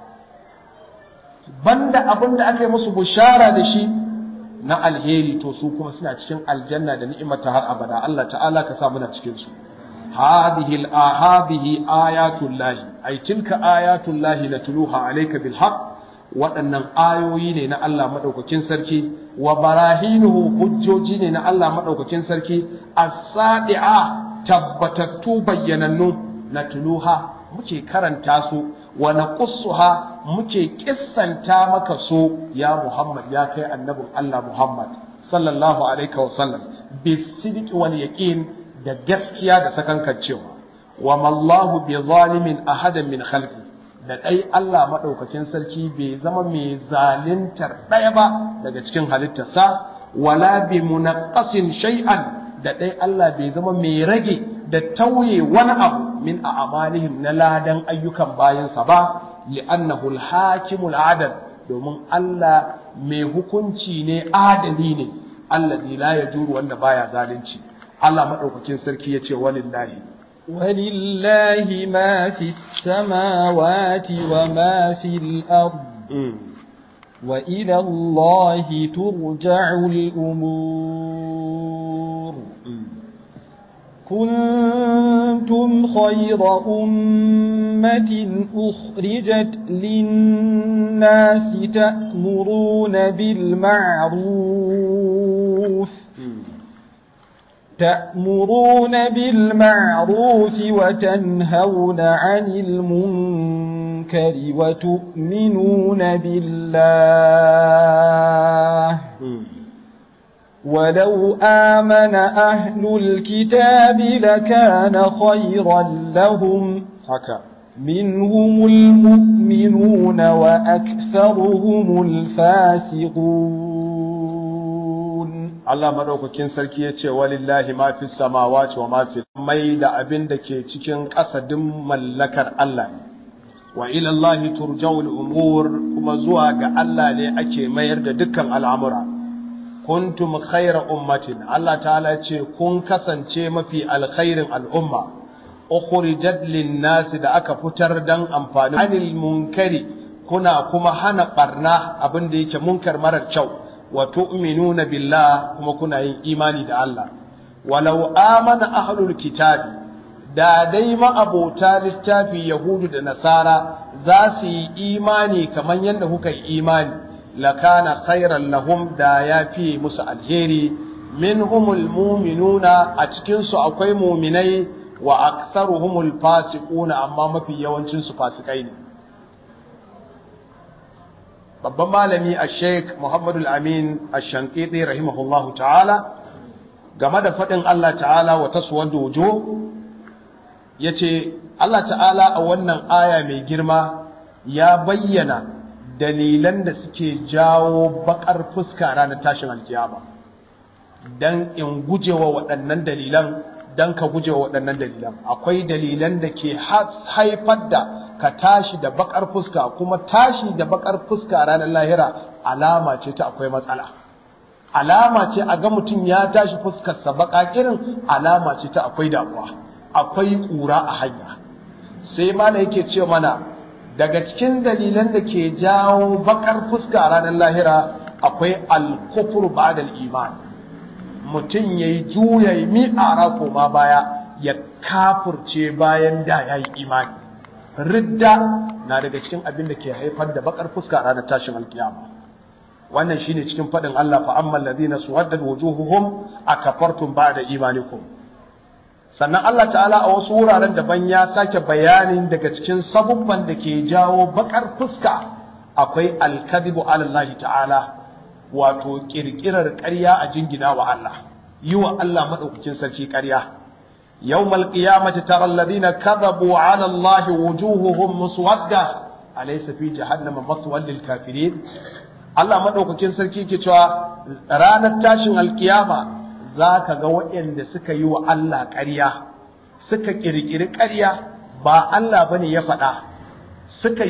banda abin da aka yi musu bushara da shi na alheri to su kuma suna cikin aljanna da ni'imata har abada Allah ta'ala ka sa muna cikin su hadhihi al-ahadihi ayatul lahi ay tilka ayatul lahi latluha alayka bil haqq waɗannan ayoyi ne na Allah madaukakin sarki wa barahinuhu hujjoji ne na Allah madaukakin sarki as-sadi'a tabbatattu bayyanannu natluha muke karanta su wa naqussuha muke kissanta maka so ya Muhammad ya kai annabin Allah Muhammad sallallahu alaihi wa sallam bisidq wal yaqin da gaskiya da sakankancewa wa mallahu bi zalimin ahadan min khalqi da dai Allah madaukakin sarki bai zama mai zalintar daya ba daga cikin halittarsa wala bi munaqqasin shay'an da dai Allah bai zama mai rage da tauye wani abu min a'malihim na ladan ayyukan bayansa ba li'annahu al-hakimul adal domin Allah mai hukunci ne adali ne allazi la yajuru wanda baya zalunci Allah madaukakin sarki yace walillahi walillahi ma fis samawati wa ma fil ard wa ila Allah turja'ul umur كنتم خير أمة أخرجت للناس تأمرون بالمعروف تأمرون بالمعروف وتنهون عن المنكر وتؤمنون بالله ولو آمن أهل الكتاب لكان خيرا لهم منهم المؤمنون وأكثرهم الفاسقون Allah madaukakin sarki ya ce walillahi ma fi samawati wa ma fi mai da abin da ke cikin ƙasadin mallakar Allah ne wa ila Allah turja'ul umur kuma zuwa ga Allah ne ake mayar da dukkan al'amura kuntum khayra ummatin Allah ta'ala ce kun kasance mafi alkhairin al'umma ukhrijat lin-nasi da aka fitar dan amfani anil munkari kuna kuma hana barna abin da yake munkar marar kyau wa tu'minuna billah kuma kuna yin imani da Allah walau amana ahlul kitabi da dai ma'abota littafi yahudu da nasara za su yi imani kamar yadda kuka yi imani lakana khairan lahum da ya fi musu alheri minhumul mu'minuna a cikin su akwai mu'minai wa aktharuhumul fasiquna amma mafi yawancin su fasikai ne babban malami a sheik muhammadu amin a shankiti rahimahullahu ta'ala game da faɗin Allah ta'ala wa taswar dojo ya ce Allah ta'ala a wannan aya mai girma ya bayyana dalilan da suke jawo bakar fuska ranar tashin alkiyama don in gujewa waɗannan dalilan don ka gujewa waɗannan dalilan akwai dalilan da ke haifar da ka tashi da bakar fuska kuma tashi da bakar fuska ranar lahira alama ce ta akwai matsala alama ce a ga mutum ya tashi fuskarsa baka irin alama ce ta akwai damuwa akwai ƙura a hanya sai mana yake ce mana daga cikin dalilan da ke jawo bakar fuska ranar lahira akwai alkufur ba'dal iman mutum yayi juya yi mi'ara koma baya ya kafurce bayan da yayi imani ridda na daga cikin abin da ke haifar da bakar fuska ranar tashin alkiyama wannan shine cikin fadin Allah fa ammal ladina suwaddat wujuhuhum akafartum ba'da imanikum sannan Allah ta'ala a wasu wuraren daban ya sake bayanin daga cikin sabubban da ke jawo bakar fuska akwai alkadibu ala Allah ta'ala wato kirkirar ƙarya a jingina wa Allah yi wa Allah madaukakin sarki ƙarya يوم القيامة ترى الذين كذبوا على الله وجوههم مسودة أليس في جهنم مثوى للكافرين Allah maɗaukakin sarki ke cewa ranar tashin alkiyama za ka ga waɗanda suka yi wa Allah ƙarya suka ƙirƙiri ƙarya ba Allah bane ya faɗa suka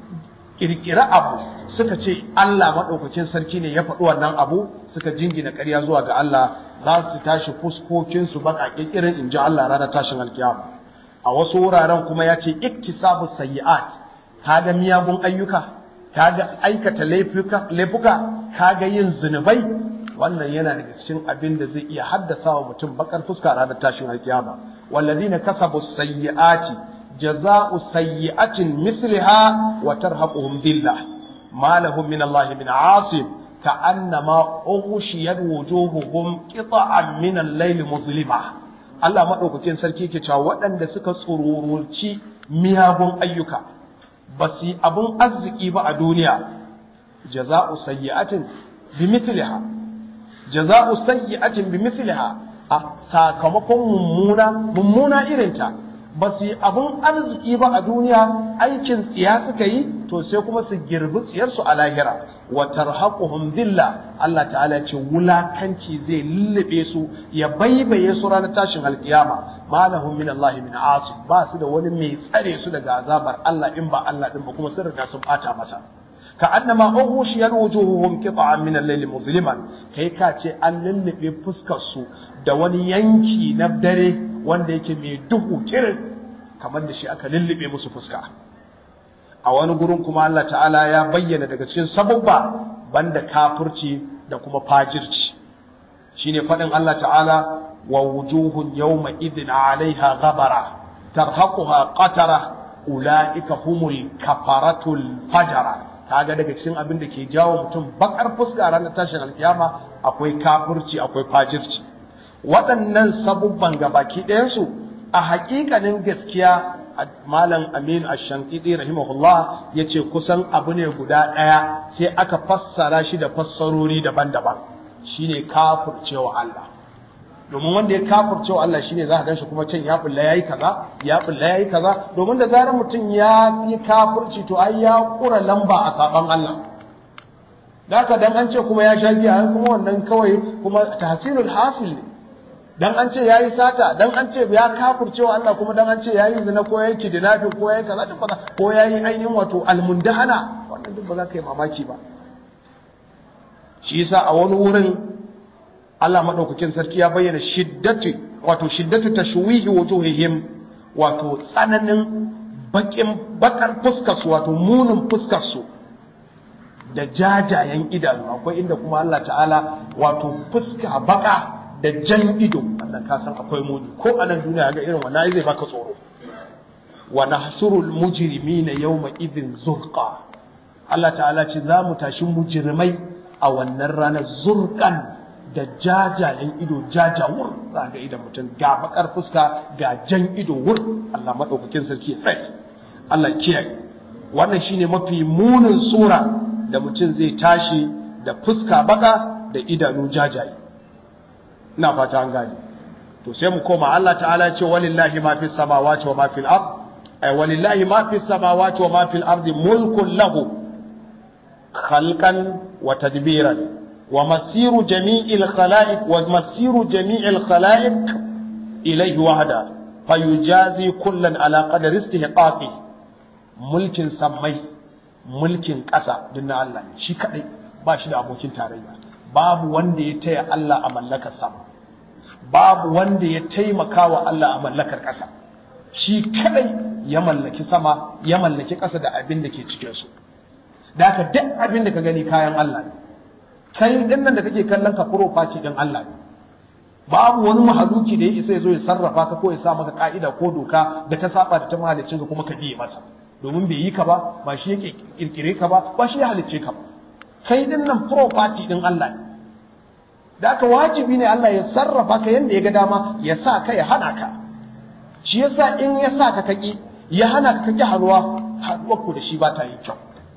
ƙirƙiri abu suka ce Allah maɗaukakin sarki ne ya faɗi wannan abu suka jingina ƙarya zuwa ga Allah za su tashi fuskokinsu baƙaƙe irin in ji Allah ranar tashin alkiyama a wasu wuraren kuma ya ce iktisabu sayyi'at kaga miyagun ayyuka kaga aikata laifuka kaga yin zunubai wannan yana daga cikin abin da zai iya haddasa wa mutum bakar fuska ranar tashin alkiyama wallazina kasabu sayyi'ati jaza'u sayyi'atin mithliha wa tarhaquhum dhillah ma lahum min Allah min 'asim كأنما أغشيت وجوههم قطعا من الليل مظلمة Allah maɗaukakin sarki ke cewa waɗanda suka tsururci miyagun ayyuka ba su yi abin arziki ba a duniya jaza'u sayyi'atin bi mithliha jaza'u sayyi'atin bi mithliha a sakamakon mummuna mummuna irinta ba su yi abin arziki ba a duniya aikin tsiya suka yi to sai kuma su girbi tsiyarsu a lahira wa tarhaquhum dhilla Allah ta'ala ce wulakanci zai lullube su ya baibaye su ranar tashin alkiyama malahum min Allah min asib ba su da wani mai tsare su daga azabar Allah in ba Allah din ba kuma sun riga sun bata masa ka annama ughshiyat wujuhuhum qita'an min al-layli muzliman kai ka ce an lullube fuskar su da wani yanki na dare wanda yake mai duhu kirin kamar da shi aka lullube musu fuska a wani gurin kuma Allah ta'ala ya bayyana daga cikin sababba banda kafirci da kuma fajirci shine faɗin Allah ta'ala wa wujuhun yawma idhin 'alayha ghabara tarhaquha qatara ulaika humul kafaratul fajara kaga daga cikin abin da ke jawo mutum bakar fuska ranar tashin alkiyama akwai kafirci akwai fajirci waɗannan sabubban gabaki ɗayansu a haƙiƙanin gaskiya malam amin ash-shankidi rahimahullah yace kusan abu ne guda ɗaya sai aka fassara shi da fassarori daban-daban shine kafircewa Allah domin wanda ya kafircewa Allah shine za ka ganshi kuma can ya bulla yayi kaza ya bulla yayi kaza domin da zarar mutum ya yi kafirci to ai ya kura lamba a saban Allah Daka dan an ce kuma ya sha giya kuma wannan kawai kuma tahsilul hasil ne dan an ce yayi sata dan an ce ya kafircewa Allah kuma dan an ce yayi zina ko yayi kidnapping ko yayi kaza duk ba ko yayi ainihin wato almundahana wannan duk ba za ka yi mamaki ba shi yasa a wani wurin Allah madaukakin sarki ya bayyana shiddatu wato shiddatu tashwihi wujuhihim wato tsananin bakin bakar fuskar su wato munin fuskar su da jajayen idanu akwai inda kuma Allah ta'ala wato fuska baka da jan ido wannan ka san akwai muni ko a nan duniya ga irin wannan zai baka tsoro wa nahshurul mujrimina yawma idhin zurqa Allah ta'ala ce za mu tashi mujrimai a wannan ranar zurkan da jajayen ido jajawur za ga idan mutum ga bakar fuska ga jan ido wur Allah madaukakin sarki ya tsaye Allah kiyaye wannan shine mafi munin sura da mutum zai tashi da fuska baka da idanu jajaye ina fata an gane to sai mu koma Allah ta'ala ya ce walillahi ma fis samawati wa ma fil ard ay walillahi ma fis samawati wa ma fil ardi mulkun lahu khalqan wa tadbiran wa masiru jami'il khalaiq wa masiru jami'il khalaiq ilayhi wahda fayujazi kullan ala qadri istihqaqi mulkin sammai mulkin ƙasa din na Allah ne shi kadai ba shi da abokin tarayya babu wanda ya taya Allah a mallakar sama babu wanda ya taimaka wa Allah a mallakar ƙasa shi kadai ya mallaki sama ya mallaki ƙasa da abin da ke cikin su da haka duk abin da ka gani kayan Allah ne kai din nan da kake kallon ka property din Allah ne babu wani mahaluki da ya isa ya zo ya sarrafa ka ko ya sa maka ka'ida ko doka da ta saba da ta mahalicin ka kuma ka biye masa domin bai yi ka ba ba shi ya kirkire ka ba ba shi ya halicce ka ba kai din nan property din Allah ne da aka wajibi ne Allah ya sarrafa ka yanda ya ga dama ya sa ka ya hana ka shi yasa in ya sa ka kaki ya hana ka kaki hanuwa haduwar ku da shi ba ta yi kyau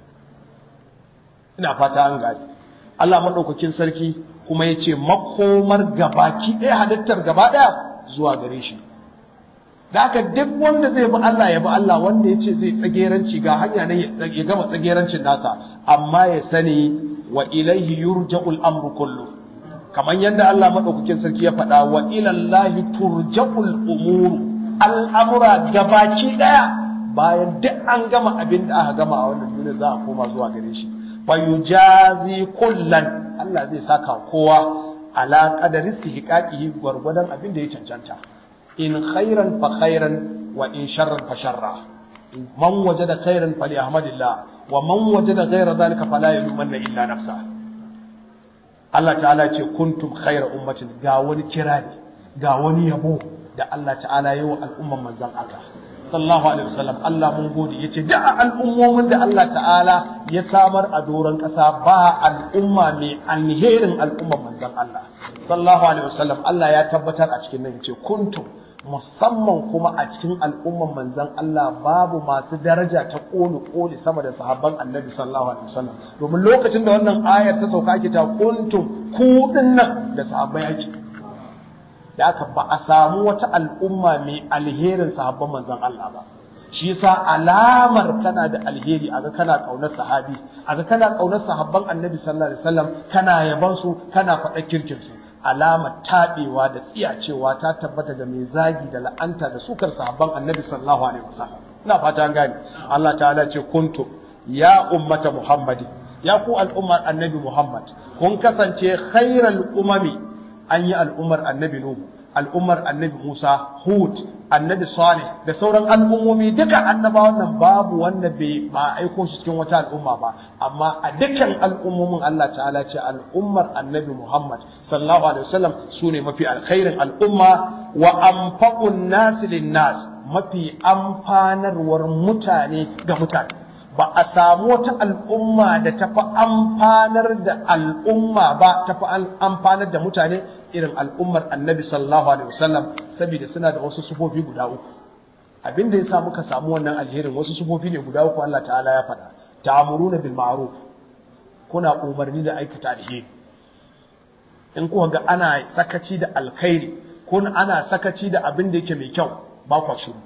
ina fata an gani Allah madaukakin sarki kuma ya ce makomar gabaki ɗaya halittar gaba ɗaya zuwa gare shi da aka duk wanda zai bi Allah ya bi Allah wanda ya ce zai tsageranci ga hanya nan ya gama tsagerancin nasa amma ya sani wa ilaihi yurja'ul amru kullu kamar yadda Allah madaukakin sarki ya faɗa wa ilallahi turja'ul umur al'amura gabaki ɗaya bayan duk an gama abin da aka gama a wannan duniya za a koma zuwa gare shi fa yujazi kullan Allah zai saka kowa ala qadari istihqaqihi gwargwadon abin da ya cancanta in khairan fa khairan wa in sharran fa sharra man wajada khairan fali ahmadillah wa man wajada ghayra dhalika fala yalumanna illa nafsa Allah ta'ala ce kuntum khayra ummatin ga wani kirari ga wani yabo da Allah ta'ala yi wa al'umman manzon aka sallallahu alaihi wasallam Allah mun gode yace da al'ummomin da Allah ta'ala ya samar a doron ƙasa ba al'umma mai alherin al'umman manzon Allah sallallahu alaihi wasallam Allah ya tabbatar a cikin nan yace kuntum musamman kuma a cikin al'umman manzon Allah babu masu daraja ta koli koli sama da sahabban Annabi sallallahu alaihi wasallam domin lokacin da wannan ayar ta sauka ake ta kuntum ku dinnan da sahabbai ake da aka ba a samu wata al'umma mai alherin sahabban manzon Allah ba shi yasa alamar kana da alheri aga kana kaunar sahabi aga kana kaunar sahabban annabi sallallahu alaihi wasallam kana yaban su kana faɗa kirkin su alamar tabewa da tsiyacewa ta tabbata ga mai zagi da la'anta da sukar sahabban annabi sallallahu alaihi wasallam ina fata an gane Allah ta'ala ce kuntu ya ummata muhammadin ya ku al'ummar annabi muhammad kun kasance khairal umami an yi al'ummar annabi Nuhu, al'ummar annabi Musa, Hud, annabi Salih da sauran al'ummomi duka annabawan nan babu wanda bai ba aiko shi cikin wata al'umma ba, amma a dukkan al'ummomin Allah ta'ala ce al'ummar annabi Muhammad sallallahu alaihi wasallam su ne mafi alkhairin al'umma wa anfa'un nasi nas mafi amfanarwar mutane ga mutane. ba a samu wata al'umma da tafi amfanar da al'umma ba tafi amfanar da mutane irin al'ummar annabi sallallahu alaihi wasallam saboda suna da wasu sufofi guda uku abin da ya sa muka samu wannan alherin wasu sufofi ne guda uku Allah ta'ala ya faɗa ta'muruna bil ma'ruf kuna umarni da aikata alheri in kuka ga ana sakaci da alkhairi ko ana sakaci da abin da yake mai kyau ba kwa shiru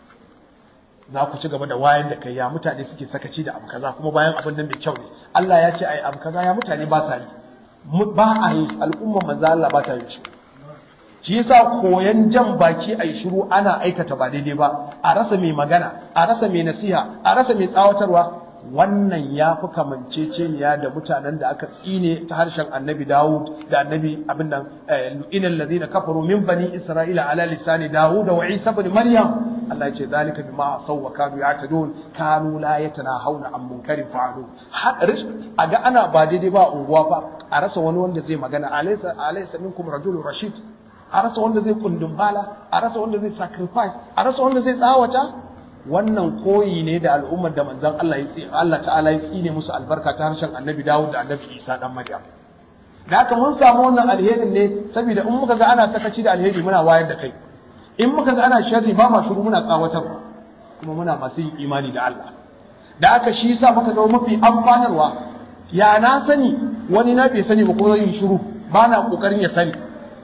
za ku ci gaba da wayar da kai ya mutane suke sakaci da abu kaza kuma bayan abin nan mai kyau ne Allah ya ce ai abu kaza ya mutane ba sa yi ba a yi al'umma manzo Allah ba ta yi shi shi yasa koyan jan baki ai shiru ana aikata ba daidai ba a rasa mai magana a rasa mai nasiha a rasa mai tsawatarwa wannan ya fi kamanceceniya da mutanen da aka tsine ta harshen annabi Dawud da annabi abin nan inal ladina kafaru min bani isra'ila ala lisani Dawud wa Isa ibn Maryam Allah ya ce zalika bima asaw wa kanu ya'tadun kanu la yatanahawna an munkarin fa'alu a ga ana ba daidai ba unguwa fa a rasa wani wanda zai magana alaysa alaysa minkum rajulun rashid a rasa wanda zai kundin bala a rasa wanda zai sacrifice a rasa wanda zai tsawata wannan koyi ne da al'ummar da manzon Allah ya tsine Allah ta'ala ya tsine musu albarka ta harshen annabi Dawud da annabi Isa dan Maryam da haka mun samu wannan alherin ne saboda in muka ga ana sakaci da alheri muna wayar da kai in muka ga ana sharri ba ma shiru muna tsawatarwa kuma muna masu yin imani da Allah da haka shi yasa muka ga mafi amfanarwa ya na sani wani na bai sani ba ko zan yi shiru ba na kokarin ya sani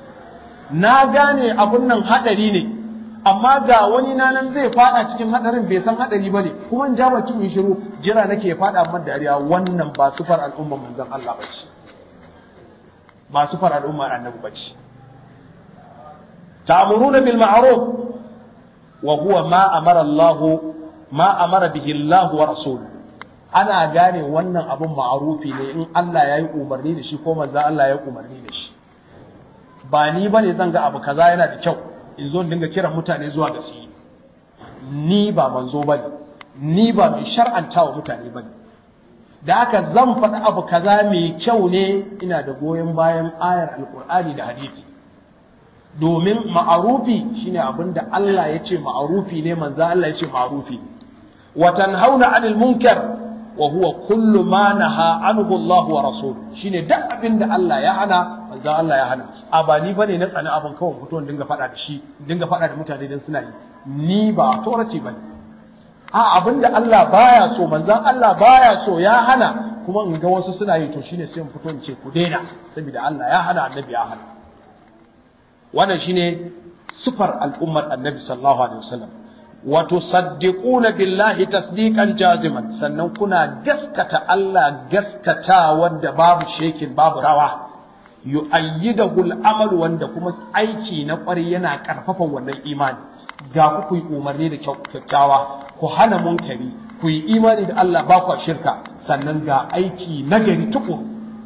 na gane abun nan hadari ne amma ga wani na nan zai fada cikin hadarin bai san hadari ba ne kuma in ja bakin yi shiru jira nake fada man dariya wannan ba sufar al'umma manzon Allah ba ce ba sufar al'umma annabi ba ce ta'muruna bil ma'ruf wa huwa ma amara Allah ma amara bihi Allah wa rasul ana gane wannan abun ma'rufi ne in Allah yayi umarni da shi ko manzon Allah ya umarni da shi ba ni bane zan ga abu kaza yana da kyau in zo dinga kiran mutane zuwa ga su ni ba manzo bane ni ba mai shar'anta wa mutane bane da haka zan faɗi abu kaza mai kyau ne ina da goyon bayan ayar alkur'ani da hadisi domin ma'arufi shine abin da Allah ya ce ma'arufi ne manzo Allah ya ce ma'arufi wa tanhauna 'anil munkar wa huwa kullu ma naha anhu Allah wa rasul shine duk abin da Allah ya hana manzo Allah ya hana a ba ni bane na tsani abin kawai fito in dinga faɗa da shi dinga faɗa da mutane dan suna yi ni ba authority bane a abin da Allah baya so manzon Allah baya so ya hana kuma in ga wasu suna yi to shine sai in fito in ce ku daina saboda Allah ya hana annabi ya hana wannan shine sifar al'ummar annabi sallallahu alaihi wasallam wa tusaddiquna billahi tasdiqan jaziman sannan kuna gaskata Allah gaskata wanda babu shekin babu rawa yu'ayyidahu al-amal wanda kuma aiki na kwari yana karfafa wannan imani ga ku ku yi umarni da kyakkyawa ku hana munkari ku yi imani da Allah ba ku shirka sannan ga aiki nagari tukuru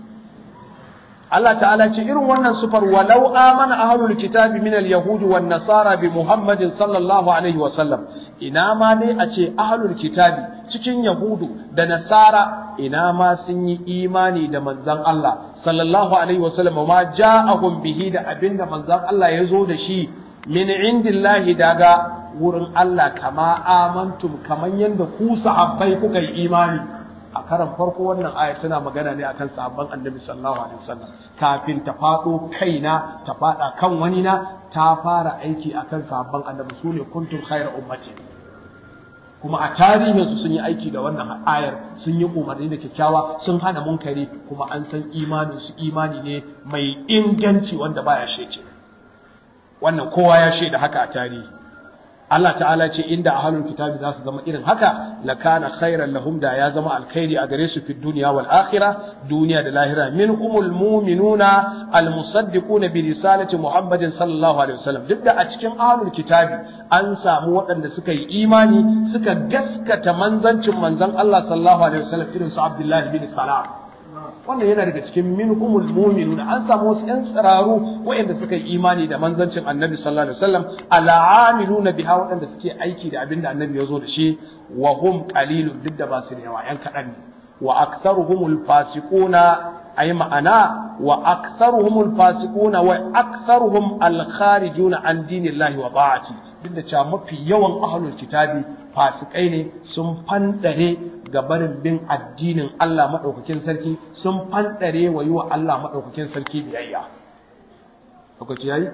Allah ta'ala ce irin wannan sufar walau amana ahlul kitabi min al-yahud wan nasara bi Muhammadin sallallahu alaihi wa sallam ina ma dai a ce ahlul kitabi cikin yahudu da nasara ina ma sun yi imani da manzon Allah sallallahu alaihi wa sallam ma ja'ahum bihi da abinda manzon Allah ya zo da shi min indillahi daga wurin Allah kama amantum kaman yanda ku sahabbai kuka yi imani a karan farko wannan aya tana magana ne akan sahabban annabi sallallahu alaihi wasallam kafin ta fado kaina ta fada kan wani na ta fara aiki akan sahabban annabi sune kuntum khayra ummati kuma a tarihin su sun yi aiki da wannan ayar sun yi umarni da kyakkyawa sun hana munkari kuma an san imanin su imani ne mai inganci wanda baya sheke wannan kowa ya shaida haka a tarihi Allah ta'ala ce inda ahlul kitabi za su zama irin haka lakana khairan lahum da ya zama alkhairi a gare su fi dunya wal akhirah duniya da lahira min umul mu'minuna al musaddiquna bi risalati muhammadin sallallahu alaihi wasallam duk da a cikin ahlul kitabi an samu waɗanda suka yi imani suka gaskata manzancin manzon Allah sallallahu alaihi wasallam irin su Abdullahi bin Salam wannan yana daga cikin minhumul mu'minun an samu wasu ƴan tsiraru waɗanda suka yi imani da manzancin annabi sallallahu alaihi wasallam al'amiluna biha waɗanda suke aiki da abin da annabi ya zo da shi wa hum qalilun duk da ba su da yawa ƴan kaɗan ne wa aktharuhumul fasiquna ay ma'ana wa aktharuhumul fasiquna wa aktharuhum al kharijuna an dinillahi wa ta'ati duk da cewa mafi yawan ahlul kitabi fasikai ne sun fandare ga barin bin addinin Allah maɗaukakin sarki sun fanɗare wa yi wa Allah maɗaukakin sarki biyayya. Lokaci yayi?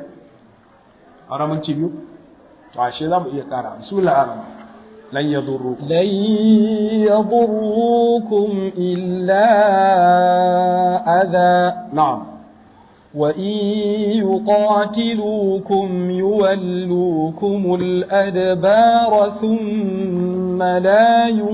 A ramunci biyu? To, ashe za mu iya ƙara. Bismillah ar-Rahman. Lan yadurrukum. Lan yadurrukum illa adha. Na'am. وإن يقاتلوكم يولوكم الأدبار ثم لا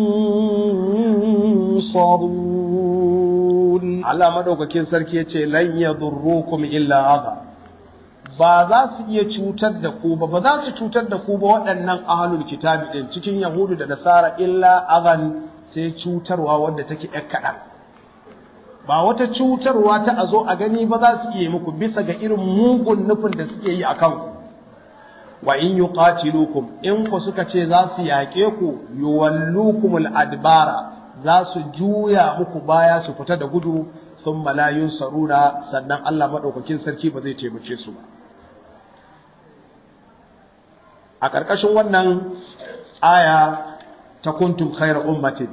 ينصرون Allah madaukakin sarki yace lan yadurrukum illa adha ba za su iya cutar da ku ba ba za su cutar da ku ba waɗannan ahlul kitabi din cikin yahudu da nasara illa adhan sai cutarwa wadda take ƴar kaɗan ba wata cutarwa ta a zo a gani ba za su iya muku bisa ga irin mugun nufin da suke yi a kanku wa in yuqatilukum in ku suka ce za su yaƙe ku yuwallukumul adbara za su juya muku baya su fita da gudu sun malayun saruna sannan Allah maɗaukakin sarki ba zai taimake su ba a ƙarƙashin wannan aya ta kuntum khayra ummatin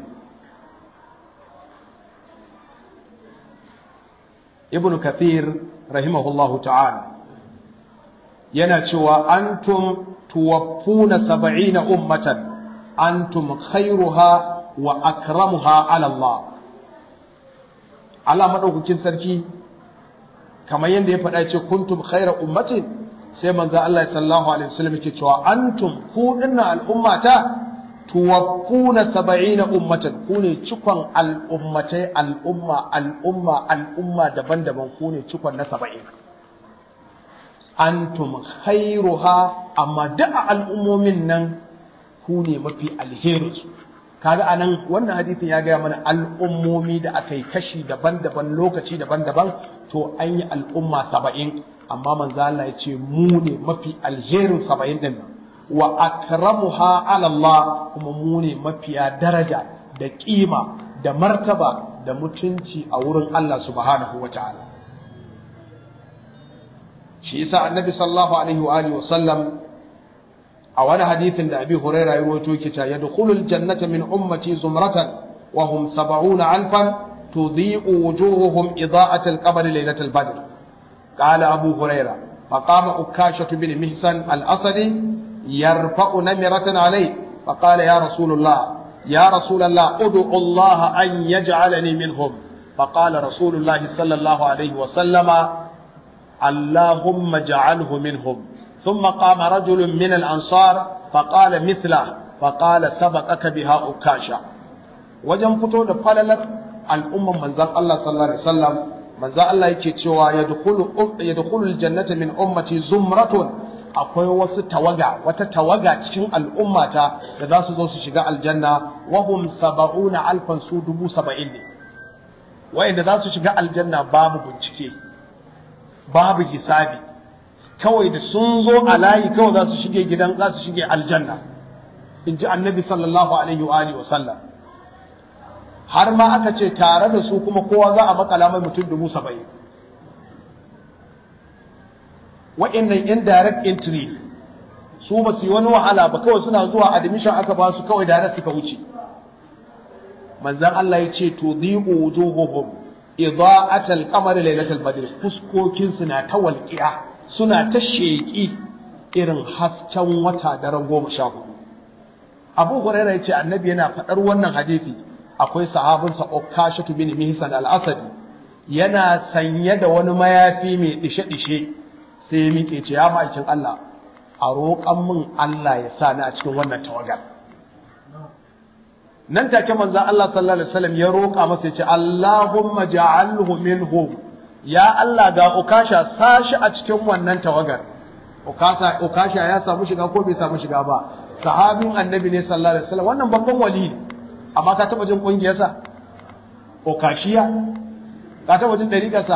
ibnu kathir rahimahullahu ta'ala yana cewa antum tuwaffuna sab'ina ummatan antum khairuha wa akramuha ala Allah Allah madaukakin sarki kamar yadda ya faɗa ce kuntum khaira ummatin sai manzo Allah sallallahu alaihi wasallam yake cewa antum ku dinnan al'ummata tuwaffuna sab'ina ummatan ku ne cikon al'ummatai al'umma al'umma al'umma daban-daban ku ne cikon na saba'in antum khairuha amma duk al'ummomin nan ku ne mafi alherinsu kaga anan wannan hadisin ya gaya mana al'ummomi da aka yi kashi daban-daban lokaci daban-daban to an yi al'umma saba'in amma manzo Allah ya ce mu ne mafi alherin saba'in din nan wa akramuha ala Allah kuma mu ne mafiya daraja da kima da martaba da mutunci a wurin Allah subhanahu wa ta'ala shi yasa annabi sallallahu alaihi wa alihi wa sallam a wani hadithin da abi huraira ya rawaito yake cewa yadkhulul jannata min ummati zumratan wa hum 70 alfan tudhi'u wujuhuhum ida'at al-qamari laylat al-badr qala abu huraira فقام أكاشة بن محسن الأسدي يرفع نمرة عليه فقال يا رسول الله يا رسول الله ادعو الله أن يجعلني منهم فقال رسول الله صلى الله عليه وسلم اللهم اجعله منهم ثم قام رجل من الأنصار فقال مثله فقال سبقك بها أكاشا وجن فتو da falalar al'umman manzon Allah sallallahu alaihi wasallam manzon Allah yake cewa yadkhulu yadkhulu aljannata min ummati zumratun akwai wasu tawaga wata tawaga cikin al'ummata da za su zo su shiga aljanna wa hum sab'una alfan su dubu saba'in ne wa'inda za su shiga aljanna babu bincike babu hisabi kawai da sun zo a layi kawai za su shige gidan za su shige aljanna in ji annabi sallallahu alaihi wa alihi wa sallam har ma aka ce tare da su kuma kowa za a makala mai mutum dubu saba'in wa'annan indirect entry su ba su yi wani wahala ba kawai suna zuwa admission aka ba su kawai da suka wuce manzan Allah ya ce to dhiqu wujuhuhum ida'atal qamari lailatul badr fuskokin su na ta walqiya suna ta sheki irin hasken wata daren goma sha hudu Abu Hurairah ya ce annabi yana faɗar wannan hadisi akwai sahabinsa Ukashatu bin Mihsan al-Asadi yana sanye da wani mayafi mai dishe-dishe sai ya miƙe ce ya ma'aikin Allah a roƙan min Allah ya sa ni a cikin wannan tawagar nan take manzo Allah sallallahu alaihi wasallam ya roƙa masa ya ce Allahumma ja'alhu minhum ya Allah ga ukasha sashi a cikin wannan tawagar ukasha ukasha ya samu shiga ko bai samu shiga ba sahabin annabi ne sallallahu alaihi wasallam wannan babban wali ne amma ka taba jin kungiyarsa ukashiya ka taba jin dariƙarsa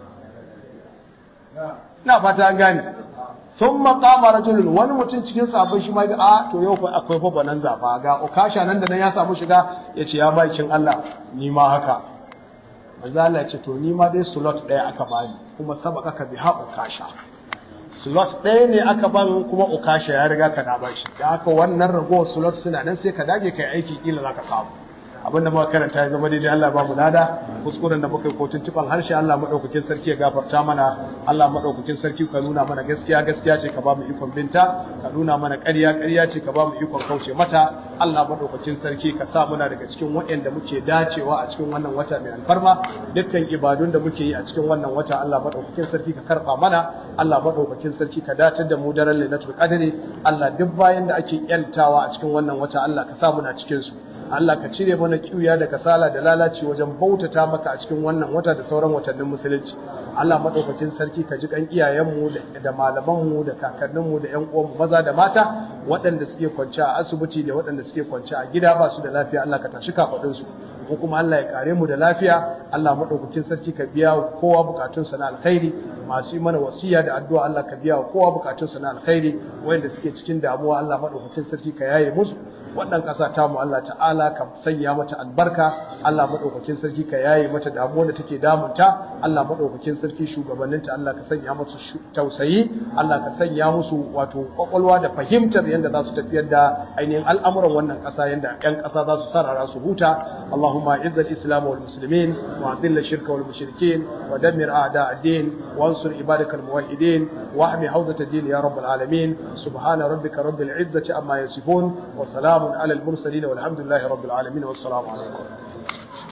ina fata an gane sun maƙama rajulun wani mutum cikin sabon shi ma ga a to yau akwai fa banan zafa ga ukasha nan da nan ya samu shiga ya ce ya bakin Allah ni ma haka manzo Allah ya ce to ni ma dai slot ɗaya aka bani kuma sabaka ka biha ukasha slot ɗaya ne aka ban kuma ukasha ya riga ka na bashi da haka wannan ragowar slot suna nan sai ka dage kai aiki kila zaka samu abin da muka karanta ya zama daidai Allah ba mu lada kuskuren da muka yi kotun tuban harshe Allah madaukakin sarki ya gafarta mana Allah madaukakin sarki ka nuna mana gaskiya gaskiya ce ka ba mu ikon binta ka nuna mana ƙarya ƙarya ce ka ba mu ikon kauce mata Allah madaukakin sarki ka sa muna daga cikin waɗanda muke dacewa a cikin wannan wata mai alfarma dukkan ibadun da muke yi a cikin wannan wata Allah madaukakin sarki ka karba mana Allah madaukakin sarki ka datar da mu daren Lailatul Qadri Allah duk bayan da ake yantawa a cikin wannan wata Allah ka sa muna cikin su Allah ka cire mana kiuya da kasala da lalaci wajen bautata maka a cikin wannan wata da sauran watannin musulunci Allah madaukakin sarki ka ji kan iyayenmu da malamanmu da kakanninmu da ƴan uwanmu maza da mata waɗanda suke kwance a asibiti da waɗanda suke kwance a gida ba su da lafiya Allah ka tashi kafadun su ko kuma Allah ya kare mu da lafiya Allah madaukakin sarki ka biya kowa bukatunsa na alkhairi masu yi mana wasiya da addu'a Allah ka biya kowa bukatunsa na alkhairi wanda suke cikin damuwa Allah madaukakin sarki ka yaye musu wannan ƙasa ta mu Allah ta'ala ka sanya mata albarka Allah madaukakin sarki ka yaye mata damuwar da take damunta Allah madaukakin sarki shugabanninta Allah ka sanya musu tausayi Allah ka sanya musu wato kwakwalwa da fahimtar yadda za su tafiyar da ainihin al'amuran wannan ƙasa yadda 'yan ƙasa za su sarara su huta Allahumma izzal islam wal muslimin wa adilla shirka wal mushrikin wa dammir a'da ad-din wa ansur ibadakal muwahhidin wa ahmi hawzat ad-din ya rabbal alamin subhana rabbika rabbil izzati amma yasifun wa salamun alal mursalin walhamdulillahi rabbil alamin wassalamu alaikum